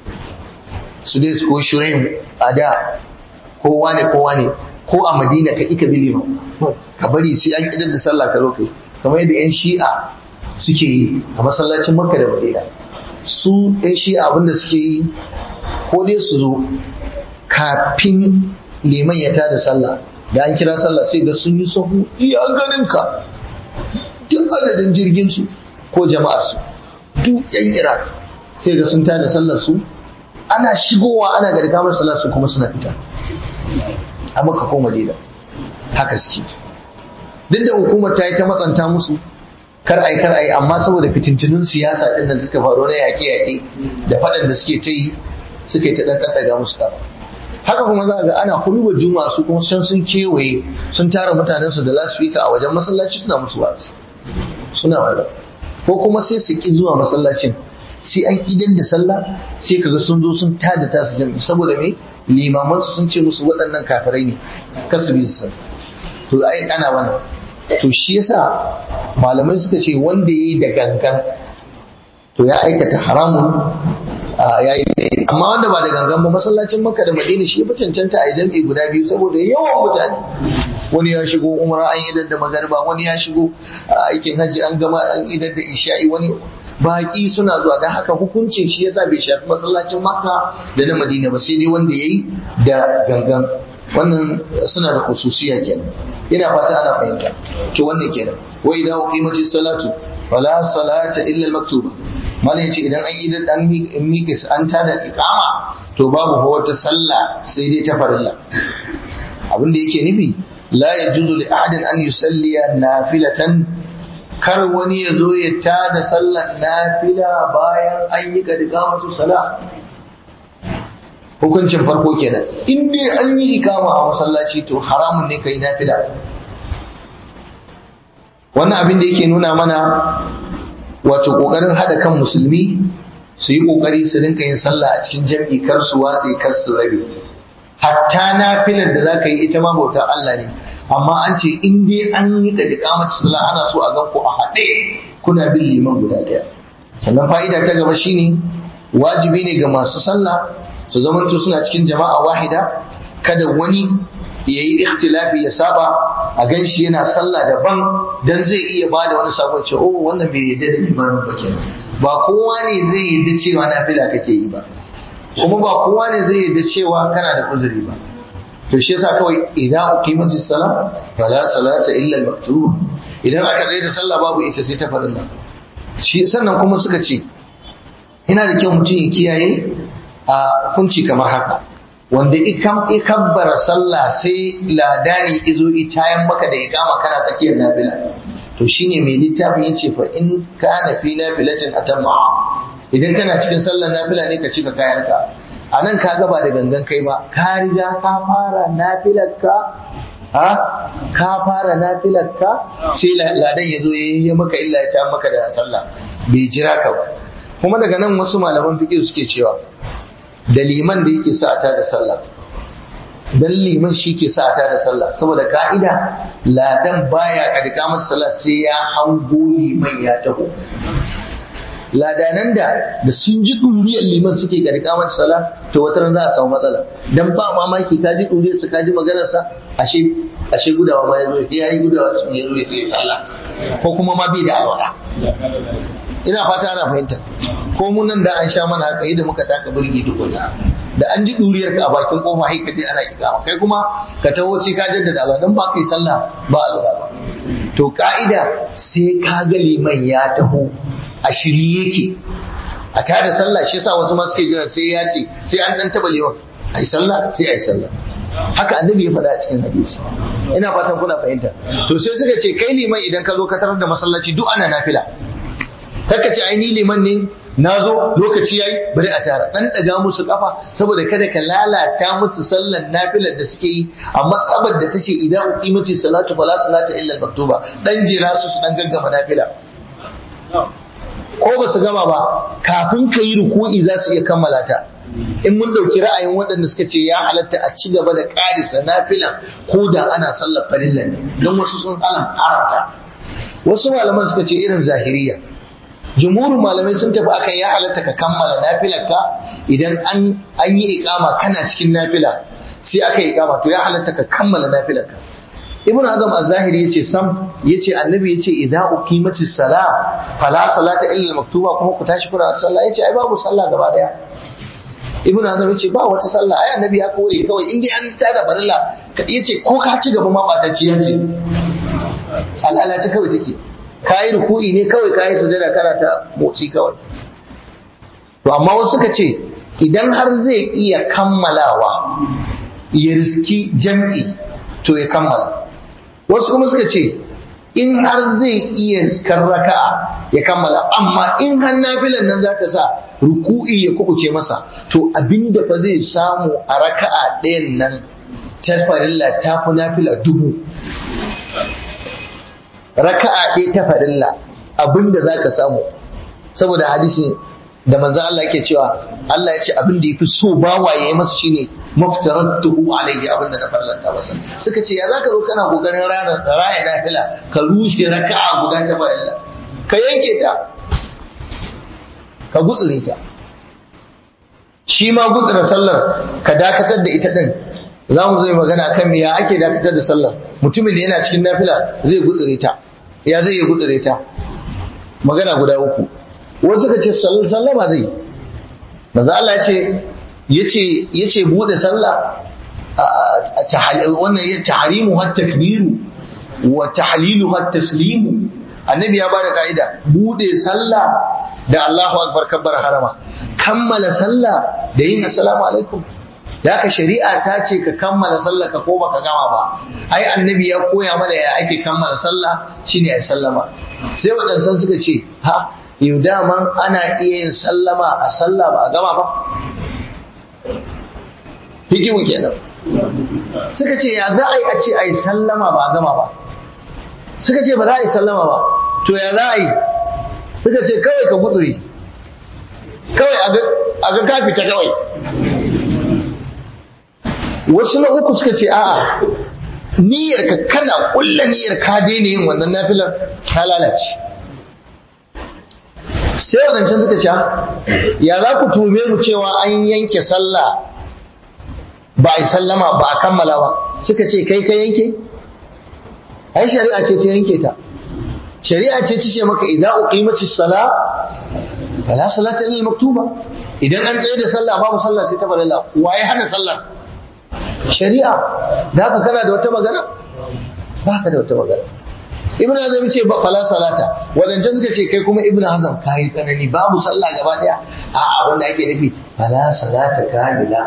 su dai su ko shirin a da kowa ne kowa ne ko a madina ka ika bi liman ka bari sai an idar da sallah ka zo kai kamar yadda yan shi'a suke yi a masallacin makka da madina su yan shi'a abinda suke yi ko dai su zo kafin liman ya tada sallah da an kira sallah sai ga sun yi sahu iya ganin ka duk adadin jirgin su ko jama'ar su duk yan iraq sai ga sun tada sallar su ana shigowa ana ga kamar sallar su kuma suna fita a maka ko madina haka suke duk da hukumar ta yi ta matsanta musu kar ai kar ai amma saboda fitintunun siyasa din nan suka faru na yaƙe-yaƙe da faɗan da suke ta yi suke ta ɗan ɗaga musu ta haka kuma za ga ana hurubar juma'a su kuma can sun kewaye sun tara mutanen su da lasfika a wajen masallaci suna musu wasu suna wanda ko kuma sai su ki zuwa masallacin sai an idan da sallah sai kaga sun zo sun tada tasu jami'i saboda me limaman su sun ce musu waɗannan kafirai ne kar su bi su sallah to ai ana wannan to shi yasa malamai suka ce wanda yayi da gangan to ya aikata haramun ya yi amma wanda ba da gangan ba masallacin makka da madina shi fi cancanta a jam'i guda biyu saboda yawan mutane wani ya shigo umra an yi da magarba wani ya shigo aikin hajji an gama an idar da isha'i wani baki suna zuwa don haka hukuncin shi yasa bai shafi masallacin makka da na madina ba sai dai wanda ya yi da gangan wannan suna da khususiya kenan ina fata ana fahimta to wannan kenan wa idan uqimatis salatu wala salata illa al-maktuba malai yace idan an yi da dan miƙis an tada iqama to babu fa wata sallah sai dai ta farilla abin da yake nufi la yajuzu li ahadin an yusalliya nafilatan kar wani ya zo ya tada sallan nafila bayan an yi kad iqamatu salah hukuncin farko kenan in dai an yi ikama a masallaci to haramun ne kai nafila wannan abin da yake nuna mana wato kokarin hada kan musulmi su yi kokari su rinka yin sallah a cikin jam'i kar su watse kar su rabe hatta nafilar da zaka yi ita ma bautar Allah ne amma an ce in dai an yi da iqamatu sallah ana so a gan ku a haɗe kuna bin liman guda ɗaya sannan fa'ida ta gaba shine wajibi ne ga masu sallah su zamanto suna cikin jama'a wahida kada wani ya yi ikhtilafi ya saba a gan shi yana sallah daban dan zai iya ba da wani sabon ce oh wannan bai yadda da imanin ba kenan ba kowa ne zai yadda cewa nafila kake yi ba kuma ba kowa ne zai yadda cewa kana da uzuri ba to shi yasa kawai idan uqimat as-salah fala salata illa al-maktuba idan aka tsaye da sallah babu ita sai ta farilla shi sannan kuma suka ce ina da kyau mutum ya kiyaye a hukunci kamar haka wanda ikam ikabbara sallah sai ladani izo itayan maka da ikama kana tsakiyar nafila to shine mai littafin yace fa in kana fi nafilatin atamma idan kana cikin sallar nafila ne ka cika kayanka a nan ka gaba da gangan kai ba ka riga ka fara nafilarka ha ka fara nafilarka sai ladan ya zo ya maka illa ya ta maka da sallah bai jira ka ba kuma daga nan wasu malaman fiqh suke cewa da liman da yake sa ta da sallah dan liman shi ke sa ta da sallah saboda ka'ida ladan baya kadika masa sallah sai ya hango liman ya taho ladanan da da sun ji duriyar liman suke kadika masa sallah to wata ran za a samu matsala dan ba mamaki ka ji duriyar sa ka ji maganar sa ashe ashe gudawa ma yazo ya yi gudawa sun yazo ya yi sallah ko kuma ma bai da alwala ina fata ana fahimta ko mun nan da an sha mana haka da muka taka burgi tukunna da an ji duriyar ka a bakin kofa sai ka je ana ikama kai kuma ka taho sai ka jaddada Allah dan ba kai sallah ba Allah ba to ka'ida sai ka ga liman ya taho a shirye yake a tada sallah shi yasa wasu ma suke jira sai ya ce sai an dan taba liman ai sallah sai ai sallah haka annabi ya faɗa a cikin hadisi ina fatan kuna fahimta to sai suka ce kai liman idan ka zo ka tarar da masallaci duk ana nafila kaka ce ai ni liman ne na zo lokaci yayi bari a tara dan daga musu kafa saboda kada ka lalata musu sallan nafilar da suke yi amma sabar da tace idan uqimati salatu fala salata illa al-maktuba dan jira su su dan gaggama nafila ko ba su gama ba kafin ka yi ruku'i za su iya kammala ta in mun ɗauki ra'ayin waɗanda suka ce ya halatta a ci gaba da ƙarisa nafilan ko da ana sallar farillan ne don wasu sun halam haramta wasu malaman suka ce irin zahiriya jumhurin malamai sun tafi akan ya halatta ka kammala nafilarka idan an an yi iqama kana cikin nafila sai aka yi iqama to ya halatta ka kammala nafilarka ibn azam az-zahiri yace sam yace annabi yace idza uqimatis sala fala salata illa al-maktuba kuma ku tashi kuna sallah yace ai babu sallah gaba daya ibn azam yace ba wata sallah ai annabi ya kore kawai in dai an tada barilla yace ko ka ci gaba ma ba ta ci yace al'ala ta kawai take kayi ruku'i ne kawai kayi sujada kana ta motsi kawai to amma wasu suka ce idan har zai iya kammalawa ya riski jam'i to ya kammala wasu kuma suka ce in har zai iya riskar raka'a ya kammala amma in har nafilan nan za ta sa ruku'i ya kukuce masa to abinda fa zai samu a raka'a ɗayan nan ta farilla ta fi nafila dubu raka'a ɗaya ta farilla abinda za ka samu saboda hadisi da manzan Allah yake cewa Allah ya ce abin da ya fi so bawa ya yi masa shine maftaratuhu alaihi abin da na farlanta masa suka ce ya za ka zo kana kokarin raya nafila ka rushe raka'a guda ta farilla ka yanke ta ka gutsure ta shi ma gutsura sallar ka dakatar da ita din za mu zai magana kan me ya ake dakatar da sallar mutumin da yana cikin nafila zai gutsure ta ya zai yi gutsure ta magana guda uku wasu ka ce sallama zai maza Allah ya ce yace yace bude sallah wannan ya tahrimu har takbiru wa tahlilu har taslimu annabi ya bada ka'ida bude sallah da Allahu akbar kabbar harama kammala sallah da yin assalamu alaikum da haka shari'a ta ce ka kammala sallah ka ko baka gama ba ai annabi ya koya mana ya ake kammala sallah shine ai sallama sai wadansan suka ce ha yau daman ana iya yin sallama a sallah ba a gama ba hikimu kenan suka ce ya za a yi a ce a yi sallama ba a gama ba suka ce ba za a yi sallama ba to ya za a yi suka ce kawai ka guduri kawai a ga kafi ta kawai wasu na uku suka ce a'a niyyar ka kana kulla niyyar ka daina yin wannan nafilar ta lalace sai wadancan suka ce ya za ku tume mu cewa an yanke sallah ba a yi sallama ba a kammala ba suka ce kai ka yanke ai shari'a ce ta yanke ta shari'a ce ta ce maka idan uqimati sala fala salata illa maktuba idan an tsaye da sallah babu sallah sai ta farilla waye hana sallah shari'a da haka kana da wata magana ba ka da wata magana ibn hazm ce ba fala salata wadancan suka ce kai kuma ibn hazm kai tsanani babu sallah gaba daya a abin da ake nufi fala salata kamila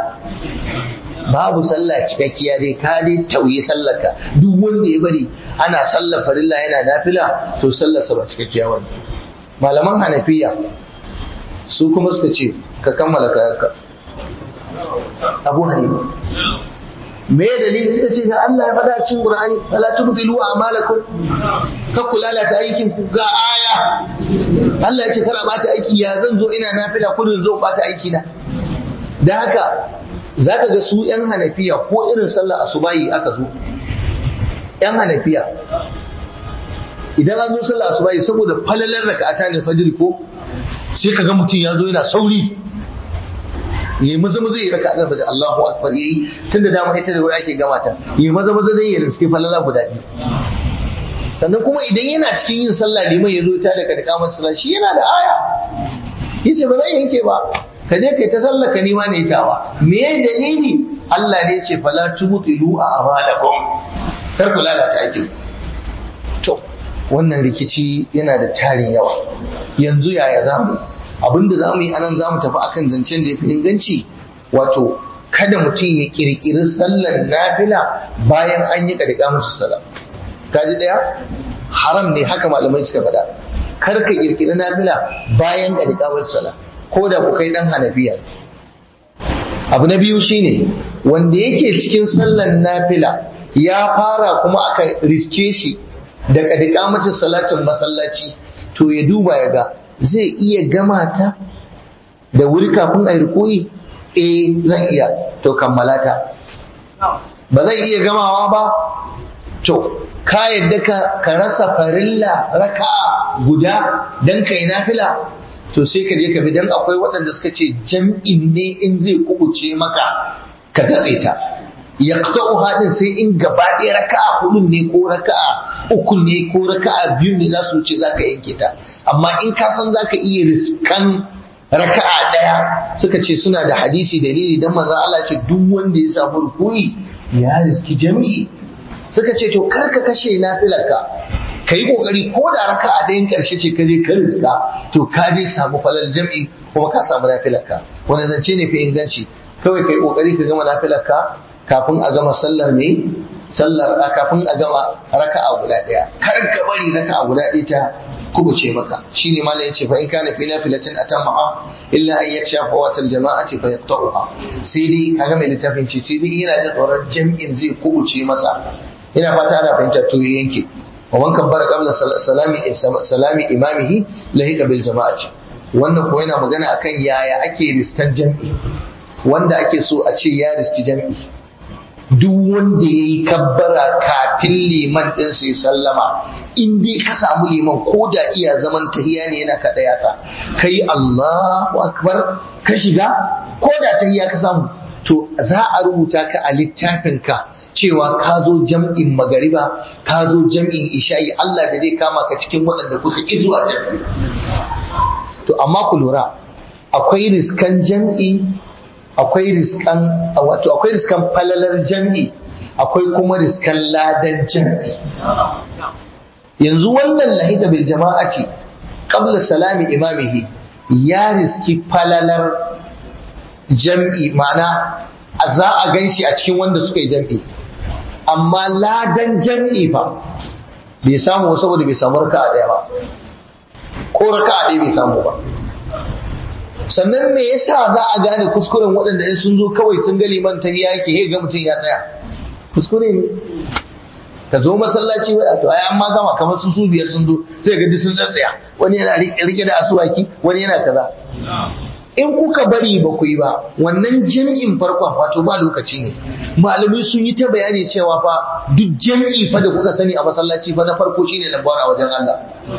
babu sallah cikakkiya dai ka dai tauye sallarka duk wanda ya bari ana sallar farilla yana nafila to sallarsa ba cikakkiya wani malaman hanafiya su kuma suka ce ka kammala kayanka abu hanifa me dalili suka ce ga Allah ya faɗa cikin Qur'ani wala tubtilu a'malakum ka kula ta aikin ku ga aya Allah ya ce kar a bata aiki ya zan zo ina nafila kudin zo bata aiki na dan haka zaka ga su yan hanafiya ko irin sallar asubahi aka zo yan hanafiya idan an zo sallar asubahi saboda falalar raka'ata ne fajr ko sai kaga mutum ya zo yana sauri yi maza maza yi raka azan daga Allahu akbar yayi tunda dama ita da wuri ake gama ta yi maza maza zai yi riske falala guda biyu sannan kuma idan yana cikin yin sallah liman ya zo ta daga da kamar sallah shi yana da aya yace ba zai yanke ba ka je kai ta sallah ka nima ne tawa me dalili Allah ne yace fala tubtilu a amalakum kar ku lalata aikin to wannan rikici yana da tarin yawa yanzu yaya zamu abinda za mu yi anan za mu tafi akan zancen da ya fi inganci wato kada mutum ya kirkiri sallar nafila bayan an yi ƙarƙa musu sala kaji ɗaya haram ne haka malamai suka faɗa kar ka kirkiri nafila bayan ƙarƙa musu sala ko da ku kai ɗan hanafiya abu na biyu shine wanda yake cikin sallar nafila ya fara kuma aka riske shi da ƙarƙa musu salatin masallaci to ya duba ya ga zai iya gama ta da wuri kafin a yi rukuyi eh zan iya to kammala ta ba zan iya gamawa ba to ka yadda ka rasa farilla raka'a guda dan kai nafila to sai ka je ka bi dan akwai waɗanda suka ce jam'in ne in zai kubuce maka ka datse ta yaqta'u hadin sai in gaba ɗaya raka'a hudu ne ko raka'a uku ne ko raka'a biyu ne za su wuce zaka yanke ta amma in ka san zaka iya riskan raka'a ɗaya suka ce suna da hadisi dalili dan manzon Allah ce duk wanda ya samu rukuni ya riski jami'i suka ce to kar ka kashe nafilarka ka yi kokari ko da raka a dayan karshe ce ka je ka riska to ka dai samu falal jam'i kuma ka samu nafilarka wani zance ne fi inganci kawai ka yi kokari ka gama nafilarka kafin a gama sallar ne sallar kafin a gama raka'a guda daya kar ka bari raka'a guda ɗaya ta kubuce maka shine malam yace fa in kana fi nafilatin atamma illa an yaksha fawatal jama'ati fa yaqta'uha sai dai kaga mai littafin ce sai dai yana jin tsoron jam'in zai kubuce masa ina fata ana fahimtar to yanke wa man kabbara qabla salami salami imamihi lahiqa bil jama'ati wannan ko yana magana akan yaya ake riskan jam'i wanda ake so a ce ya riski jam'i duk wanda ya yi kabbara kafin liman ɗin su yi sallama in dai ka samu liman ko da iya zaman tahiya ne yana kaɗa yatsa ka yi Allahu akbar ka shiga ko da tahiya ka samu to za a rubuta ka a littafinka cewa ka zo jam'in magariba ka zo jam'in isha'i Allah da zai kama ka cikin waɗanda kuka ƙi zuwa jam'i to amma ku lura akwai riskan jam'i akwai riskan wato akwai riskan falalar jam'i akwai kuma riskan ladan jam'i yanzu wannan lahida bil jama'ati qabla salami imamihi ya riski falalar jam'i ma'ana za a ganshi a cikin wanda suka yi jam'i amma ladan jam'i fa bai samu saboda bai samu raka'a daya ba ko raka'a ɗaya bai samu ba sannan me yasa za a gane kuskuren waɗanda in sun zo kawai sun ga liman ta yake he ga mutum ya tsaya kuskure ne ka zo masallaci wai to ai amma gama kamar su su biyar sun zo sai ga sun tsaya wani yana rike da asuwaki wani yana kaza in kuka bari ba ku yi ba wannan jami'in farkon wato ba lokaci ne malamai sun yi ta bayani cewa fa duk jami'i fa da kuka sani a masallaci fa na farko shine lambar a wajen Allah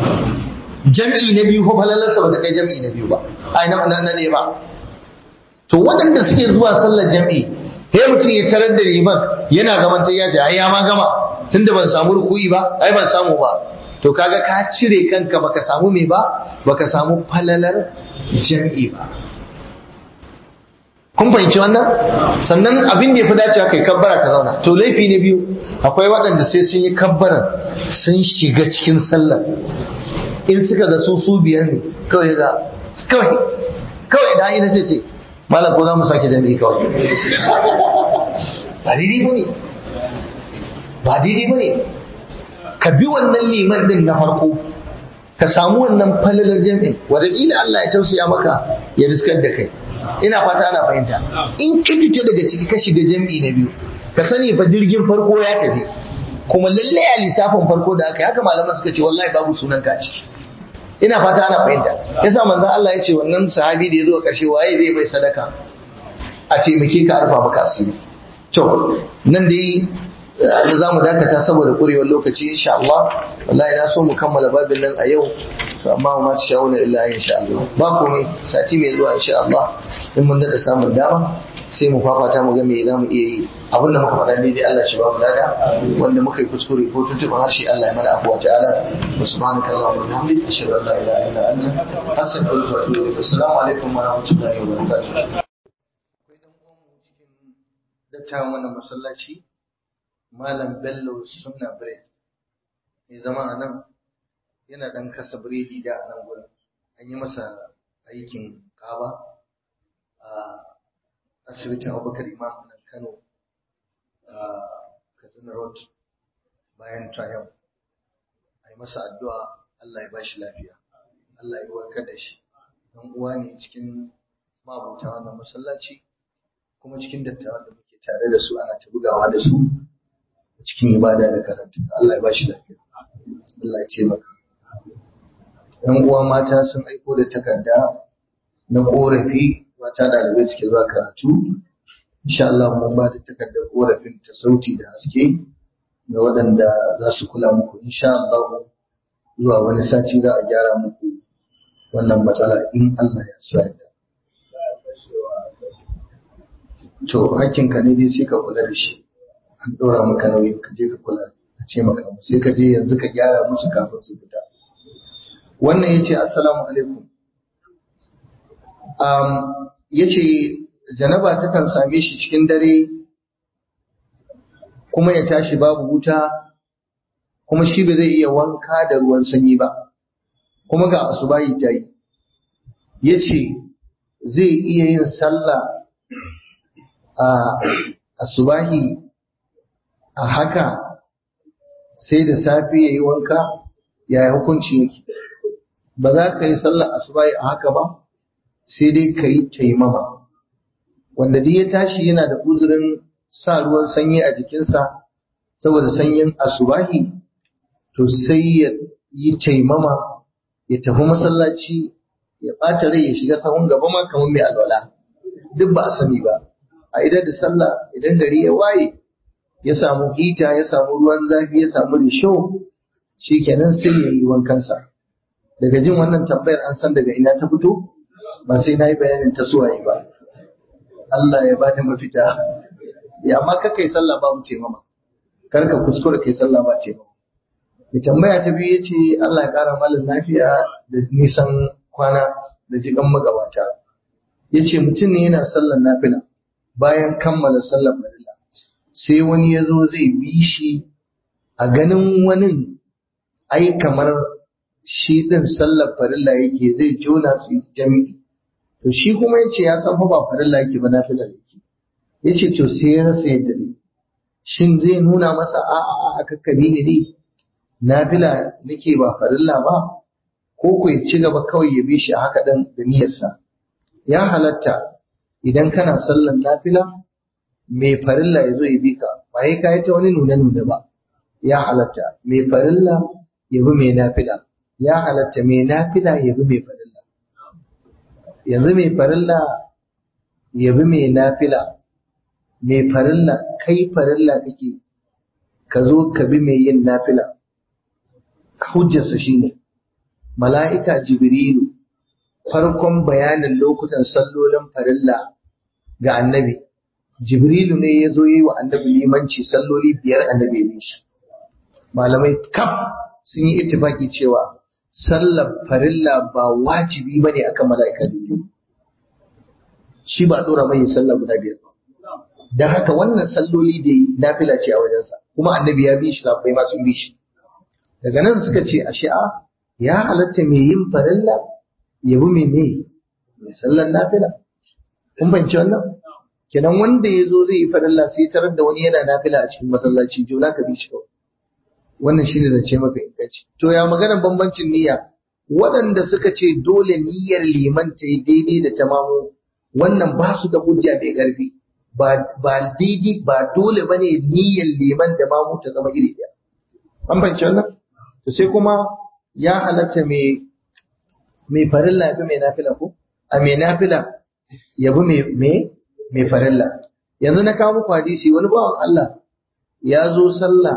jam'i na biyu ko falalarsa ba ta kai jam'i na biyu ba ai na na ne ba to waɗanda suke zuwa sallar jam'i he mutum ya tarar da liman yana gaban ta ya ce ai ya ma gama tunda ban samu ruku'i ba ai ban samu ba to kaga ka cire kanka baka samu me ba baka samu falalar jam'i ba kun fahimci wannan sannan abin da ya fi dacewa kai kabbara ka zauna to laifi ne biyu akwai waɗanda sai sun yi kabbara sun shiga cikin sallar in suka ga su su biyar ne kawai za kawai kawai idan ina sai ce malam ko za mu sake jami'i kawai ba daidai ba ne ba daidai ba ne ka bi wannan liman din na farko ka samu wannan falalar jami'in wadda Allah ya tausaya maka ya riskar da kai ina fata ana fahimta in ka fita daga ciki ka shiga jami'i na biyu ka sani fa jirgin farko ya tafi kuma lallai a lissafin farko da aka yi haka malaman suka ce wallahi babu sunan ka ciki ina fata ana fahimta yasa manzon Allah ya ce wannan sahabi da ya zo ƙarshe waye zai bai sadaka a taimake ka arfa maka asiri to nan dai da za mu dakata saboda ƙurewar lokaci insha Allah wallahi na so mu kammala babin nan a yau to amma ma ta sha'una illa insha Allah ba komai sati mai zuwa insha Allah in mun dada samun dama sai mu fafata mu ga me za mu iya yi abin da muka faɗa daidai Allah shi ba mu lada wanda muka yi kuskure ko tuntuɓa harshe Allah ya mana afuwa ta'ala wa subhanaka allahumma wa bihamdika ashhadu an la ilaha illa anta astaghfiruka wa atubu ilaik assalamu alaikum wa rahmatullahi wa barakatuh akwai dan uwan mu cikin dattawan wannan masallaci malam Bello Sunna Bread mai zama a nan yana dan kasa biredi da a nan gurin an yi masa aikin kaba a asibitin abubakar imam nan kano a katsina road bayan triumph a yi masa addu'a allah ya ba shi lafiya allah ya warkar da shi dan uwa ne cikin mabuta wannan masallaci kuma cikin dattawan da muke tare da su ana ta bugawa da su cikin ibada da karatu allah ya ba shi lafiya allah ya ce maka yan uwa mata sun aiko da takarda na korafi mata ɗalibai suke zuwa karatu insha Allah mun ba da takardar korafin ta sauti da haske ga waɗanda za su kula muku insha Allah zuwa wani sati za a gyara muku wannan matsala in Allah ya so yadda to hakkinka ne dai sai ka kula da shi an ɗora maka nauyin ka je ka kula ka ce maka sai ka je yanzu ka gyara musu kafin su fita wannan ya ce assalamu alaikum um, ya ce janaba takan same shi cikin dare kuma ya tashi babu wuta kuma shi ba zai iya wanka da ruwan sanyi ba kuma ga asubahi ta yi ya ce zai iya yin sallah a asubahi a haka sai da safe ya yi wanka yaya hukunci yake ba za ka yi sallah asubahi a haka ba sai dai ka yi taimama wanda duk ya tashi yana da uzurin sa ruwan sanyi a jikinsa saboda sanyin asubahi to sai ya yi taimama ya tafi masallaci ya ɓata rai ya shiga sahun gaba ma kamar mai alwala duk ba a sani ba a idan da sallah idan gari ya waye ya samu hita ya samu ruwan zafi ya samu risho shikenan sai ya yi wankansa daga jin wannan tambayar an san daga ina ta fito ba sai na yi bayanin ta suwaye ba Allah ya bada mafita ya amma ka kai sallah babu taimama kar ka kuskura kai sallah ba taimama mai tambaya ta biyu yace Allah ya kara malin lafiya da nisan kwana da jigan magabata yace mutum ne yana sallar nafila bayan kammala sallar farilla sai wani ya zo zai bi shi a ganin wani ai kamar shi din sallar farilla yake zai jona su jami'i to shi kuma yace ya san fa ba farilla yake ba nafila yake yace to sai ya rasa yadda zai shin zai nuna masa a a a kakkabi ne dai nafila nake ba farilla ba ko ku ya ci gaba kawai ya bi shi a haka dan da niyyarsa ya halatta idan kana sallan nafila mai farilla ya zo ya bi ka ba ya kai ta wani nuna nuna ba ya halatta mai farilla ya bi mai nafila ya halatta mai nafila ya bi mai farilla yanzu mai farilla ya bi mai nafila mai farilla kai farilla kake ka zo ka bi mai yin nafila hujjarsa shine mala'ika jibrilu farkon bayanin lokutan sallolin farilla ga annabi jibrilu ne ya zo yi wa annabi limanci salloli biyar annabi ya shi malamai kaf sun yi ittifaki cewa sallar farilla ba wajibi bane akan mala'ika jibrilu shi ba dora mai sallah guda biyar ba dan haka wannan salloli da yi nafila ce a wajensa kuma annabi ya bi shi sahabbai ma sun bi shi daga nan suka ce a shi'a ya halatta mai yin farilla ya bi mai ne mai sallan nafila kun fahimci wannan kenan wanda ya zo zai yi farilla sai tarar da wani yana nafila a cikin masallaci jona ka bi shi kawai wannan shine zance maka inganci to ya maganar bambancin niyya waɗanda suka ce dole niyyar liman ta yi daidai da tamamu wannan ba su da hujja mai ƙarfi ba daidai ba dole bane niyyar liman da mamu ta zama iri ɗaya an fahimci wannan to sai kuma ya halatta mai mai farilla ya bi mai nafila ko a mai nafila ya bi mai mai farilla yanzu na kawo muku hadisi wani bawan Allah ya zo sallah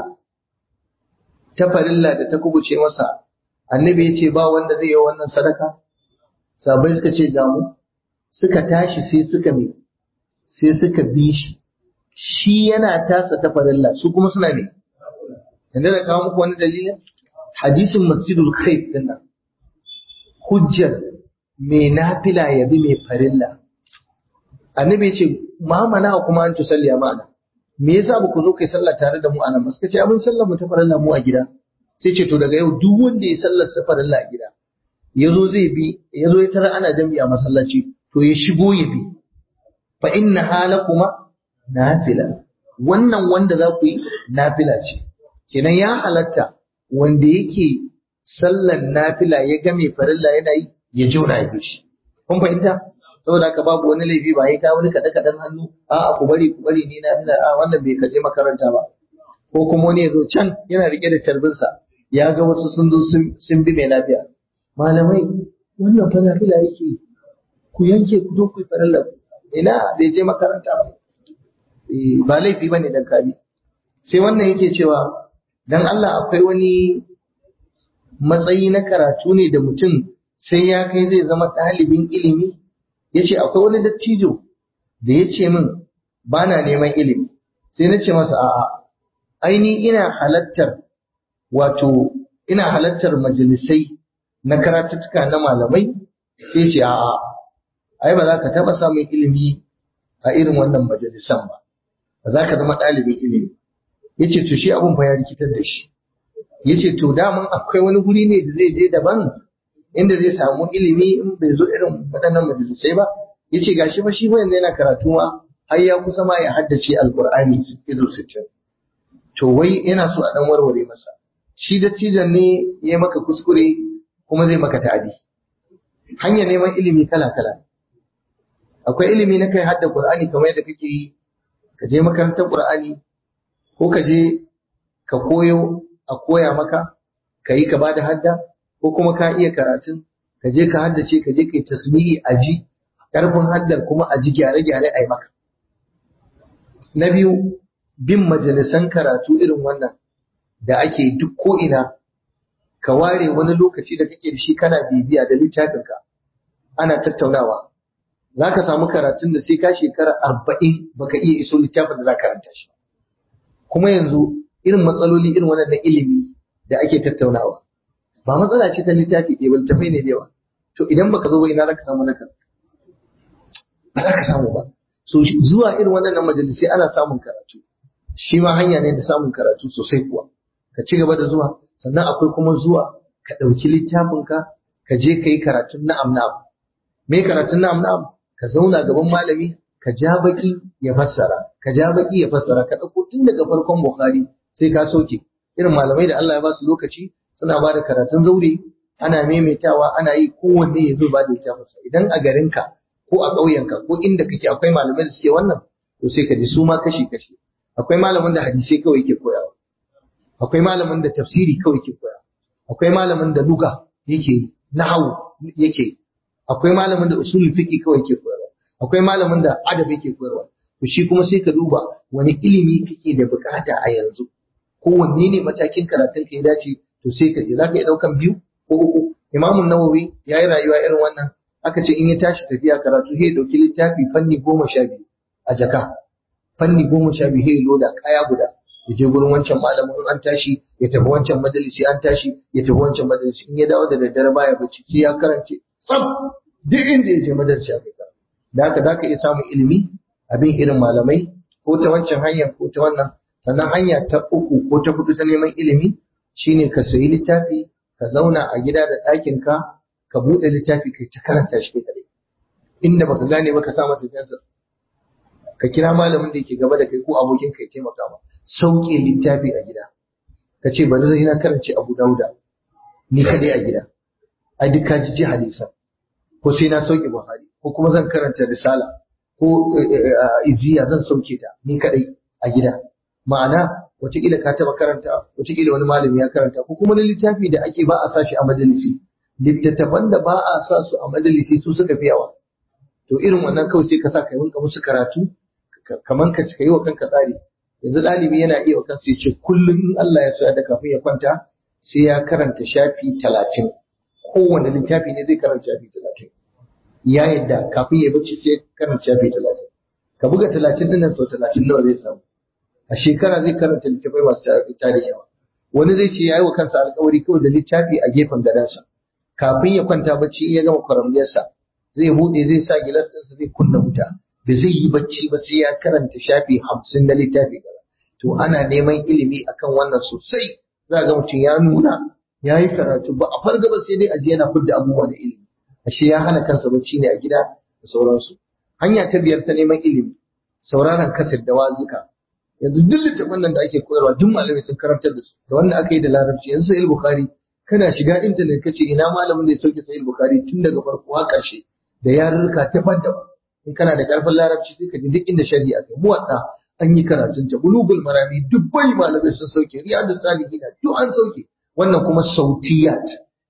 ta farilla da ta kubuce masa annabi ya ce ba wanda zai yi wannan sadaka sabai suka ce damu suka tashi sai suka mai sai suka bi shi shi yana tasa ta farilla su kuma suna mai yanzu da kawo muku wani dalilin hadisin masjidul khaif din nan hujjar mai nafila ya bi mai farilla annabi ce ma mana kuma an tusalli ma'ana me yasa ba ku zo kai sallah tare da mu anan ba suka ce mun sallar mu ta farilla mu a gida sai ce to daga yau duk wanda ya sallar sa farilla a gida yazo zai bi yazo ya tara ana jami'a masallaci to ya shigo ya bi fa inna halakuma nafila wannan wanda za ku yi nafila ce kenan ya halatta wanda yake sallar nafila ya ga mai farilla yana yi ya jona ya bi shi kun fahimta saboda haka babu wani laifi ba ya kawo wani kaɗe kaɗen hannu a'a ku bari ku bari ni na a wannan bai kaje makaranta ba ko kuma wani ya zo can yana rike da carbinsa ya ga wasu sun zo sun bi mai lafiya malamai wannan fa nafila yake ku yanke ku zo ku yi farilla ina bai je makaranta ba ba laifi bane dan kabi sai wannan yake cewa dan Allah akwai wani matsayi na karatu ne da mutum sai ya kai zai zama ɗalibin ilimi yace akwai wani dattijo da ya ce min ba na neman ilimi sai na ce masa a'a aini ina halattar wato ina halattar majalisai na karatuttuka na malamai sai ce a'a ai ba za ka taɓa samun ilimi a irin wannan majalisan ba ba za ka zama ɗalibin ilimi ya ce to shi abin fa ya rikitar da shi ya ce to daman akwai wani guri ne da zai je daban inda zai samu ilimi in bai zo irin waɗannan majalisai ba ya ce gashi fa shi fa yanzu yana karatu ma har ya kusa ma ya haddace alƙur'ani izo sittin to wai yana so a ɗan warware masa shi dattijan ne ya maka kuskure kuma zai maka ta'adi hanyar neman ilimi kala kala akwai ilimi na kai hadda qur'ani kamar yadda kake yi ka je makarantar qur'ani ko ka je ka koyo a koya maka ka yi ka bada hadda ko kuma ka iya karatun ka je ka haddace ka je ka yi tasmi'i a ji karfin haddar kuma a ji gyare-gyare a yi maka na biyu bin majalisan karatu irin wannan da ake duk ko ina ka ware wani lokaci da kake da shi kana bibiya da littafinka ana tattaunawa za ka samu karatun da sai ka shekara arba'in baka iya iso littafin da za ka karanta shi kuma yanzu irin matsaloli irin wannan na ilimi da ake tattaunawa ba matsala ce ta littafi ɗaya ba littafai ne da yawa to idan baka zo ba ina za ka samu naka ba za ka samu ba so zuwa irin waɗannan majalisai ana samun karatu shi ma hanya ne da samun karatu sosai kuwa ka ci gaba da zuwa sannan akwai kuma zuwa ka ɗauki littafinka ka je ka yi karatun na'am na'am me karatun na'am na'am ka zauna gaban malami ka ja baki ya fassara ka ja baki ya fassara ka ɗauko tun daga farkon bukhari sai ka sauke irin malamai da Allah ya ba su lokaci suna ba da karatun zaure ana maimaitawa ana yi kowanne ya zo ba da littafinsa idan a garinka ko a ƙauyenka ko inda kake akwai malamai da suke wannan to sai ka ji su ma kashi kashi akwai malamin da hadisai kawai ke koyawa akwai malamin da tafsiri kawai ke koya akwai malamin da luga yake yi nahawu yake yi akwai malamin da usulul fiqi kawai ke koyarwa akwai malamin da adab yake koyarwa to shi kuma sai ka duba wani ilimi kake da bukata a yanzu ko wanne ne matakin karatun ka ya dace to sai ka je zaka iya daukan biyu ko uku imamu nawawi ya yi rayuwa irin wannan aka ce in ya tashi tafiya karatu sai ya dauki littafi fanni goma sha biyu a jaka fanni goma sha biyu sai ya loda kaya guda ya je gurin wancan malamin an tashi ya tafi wancan majalisi an tashi ya tafi wancan majalisi in ya dawo da daddare baya bacci sai ya karance tsaf duk inda ya je madarsa ya kai da haka za ka iya samun ilimi abin irin malamai ko ta wancan hanyar ko ta wannan sannan hanya ta uku ko ta hudu ta neman ilimi shine ka sayi littafi ka zauna a gida da ɗakin ka ka buɗe littafi kai ta karanta shi kai inda baka gane ba ka sa masa fensir ka kira malamin da yake gaba da kai ko abokin ka ya taimaka ma sauke littafi a gida ka ce bari zai na karance abu dauda ni kadai a gida ai duk ka ji hadisan ko sai na sauke Buhari ko kuma zan karanta risala ko iziya zan sauke ta ni kadai a gida ma'ana wataƙila ka taɓa karanta wataƙila wani malami ya karanta ko kuma littafi da ake ba a sa shi a majalisi littattafan da ba a sa su a majalisi su suka fi yawa to irin wannan kawai sai ka sa ka rinka musu karatu kaman ka yi wa kanka tsari yanzu ɗalibi yana iya wa kansa ya ce kullum in Allah ya so ya da kafin ya kwanta sai ya karanta shafi talatin kowane littafi ne zai karanta shafi talatin ya yadda kafin ya bacci sai karanta shafi talatin ka buga talatin dinnan sau talatin nawa zai samu a shekara zai karanta littafai masu tarin yawa wani zai ce ya yi wa kansa alkawari kawai da littafi a gefen gadonsa kafin ya kwanta bacci in ya gama kwaramniyarsa zai buɗe zai sa gilas ɗinsa zai kunna wuta da zai yi bacci ba sai ya karanta shafi hamsin na littafi gaba to ana neman ilimi akan wannan sosai za ga mutum ya nuna ya yi karatu ba a farga ba sai dai aje yana fidda abubuwa da ilimi ashe ya hana kansa bacci ne a gida da sauransu hanya ta biyar ta neman ilimi sauraron kasir da wazuka yanzu duk littafin nan da ake koyarwa duk malamai sun karantar da su da wanda aka yi da larabci yanzu sahih bukhari kana shiga intanet kace ina malamin da ya sauke sahih bukhari tun daga farko har karshe da yarurruka daban-daban in kana da karfin larabci sai ka ji duk inda shari'a kai muwadda an yi karatun ta bulugul marami dubbai malamai sun sauke riyadu salihin duk an sauke wannan kuma sautiyat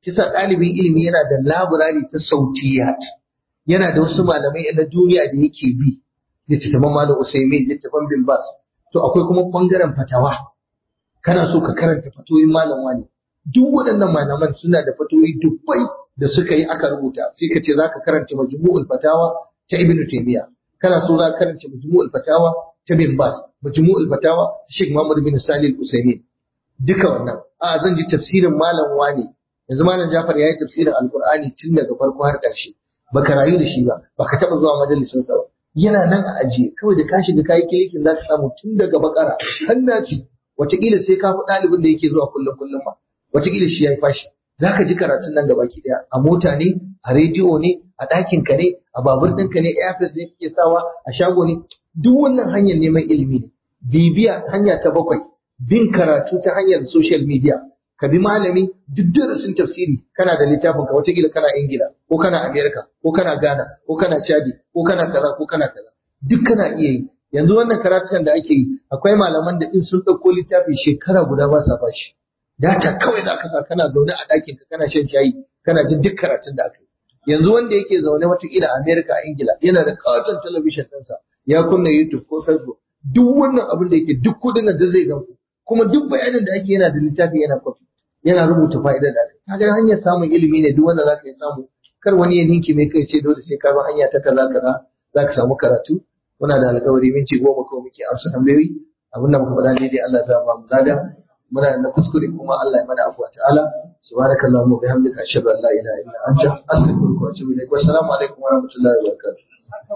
kisa ɗalibin ilimi yana da laburari ta sautiyat yana da wasu malamai na duniya da yake bi littattafan malam usaimin littattafan bin bas to akwai kuma bangaren fatawa kana so ka karanta fatoyin malam wani duk waɗannan malaman suna da fatoyi dubbai da suka yi aka rubuta sai ka ce za ka karanta majmu'ul fatawa ta ibnu taymiya kana so za ka karanta majmu'ul fatawa ta bin bas majmu'ul fatawa ta sheikh muhammad bin salih al-usaimin duka wannan a zan ji tafsirin malam wani yanzu malam jafar ya yi tafsirin alqur'ani tun daga farko har ƙarshe baka rayu da shi ba baka taɓa zuwa majalisin sa ba yana nan a ajiye kawai da ka shiga kayi kilikin za ka samu tun daga bakara har nasi wataƙila sai ka fi ɗalibin da yake zuwa kullum kullum ba wataƙila shi ya yi fashi za ka ji karatun nan gaba ki ɗaya a mota ne a rediyo ne a ɗakin ka ne a babur ɗinka ne airfest ne kake sawa a shago ne duk wannan hanyar neman ilimi ne bibiya hanya ta bakwai bin karatu ta hanyar social media ka bi malami duk darasin tafsiri kana da littafin ka wataƙila kana ingila ko kana america ko kana ghana ko kana chadi ko kana kaza ko kana kaza duk kana iya yi yanzu wannan karatukan da ake yi akwai malaman da in sun ɗauko littafi shekara guda ba sa bashi data kawai za ka sa kana zaune a ɗakin ka kana shan shayi kana jin duk karatun da aka yi yanzu wanda yake zaune watakila a Amerika a Ingila yana da katon talabishin ɗinsa ya kunna YouTube ko Facebook duk wannan abin da yake duk kudin da zai gan kuma duk bayanin da ake yana da littafi yana kwafi yana rubuta fa'idar da aka kaga hanyar samun ilimi ne duk wanda za ka yi samu kar wani ya ninki mai kai ce dole sai ka bi hanya ta kaza kaza za ka samu karatu muna da alƙawari minti goma ko muke amsa tambayoyi abin da muka faɗa daidai Allah za ba mu lada muna da kuskure kuma Allah ya mana afuwa ta'ala subhanakallahumma wa bihamdika ashhadu an la ilaha illa anta astaghfiruka wa atubu ilaik wassalamu alaikum wa rahmatullahi wa barakatuh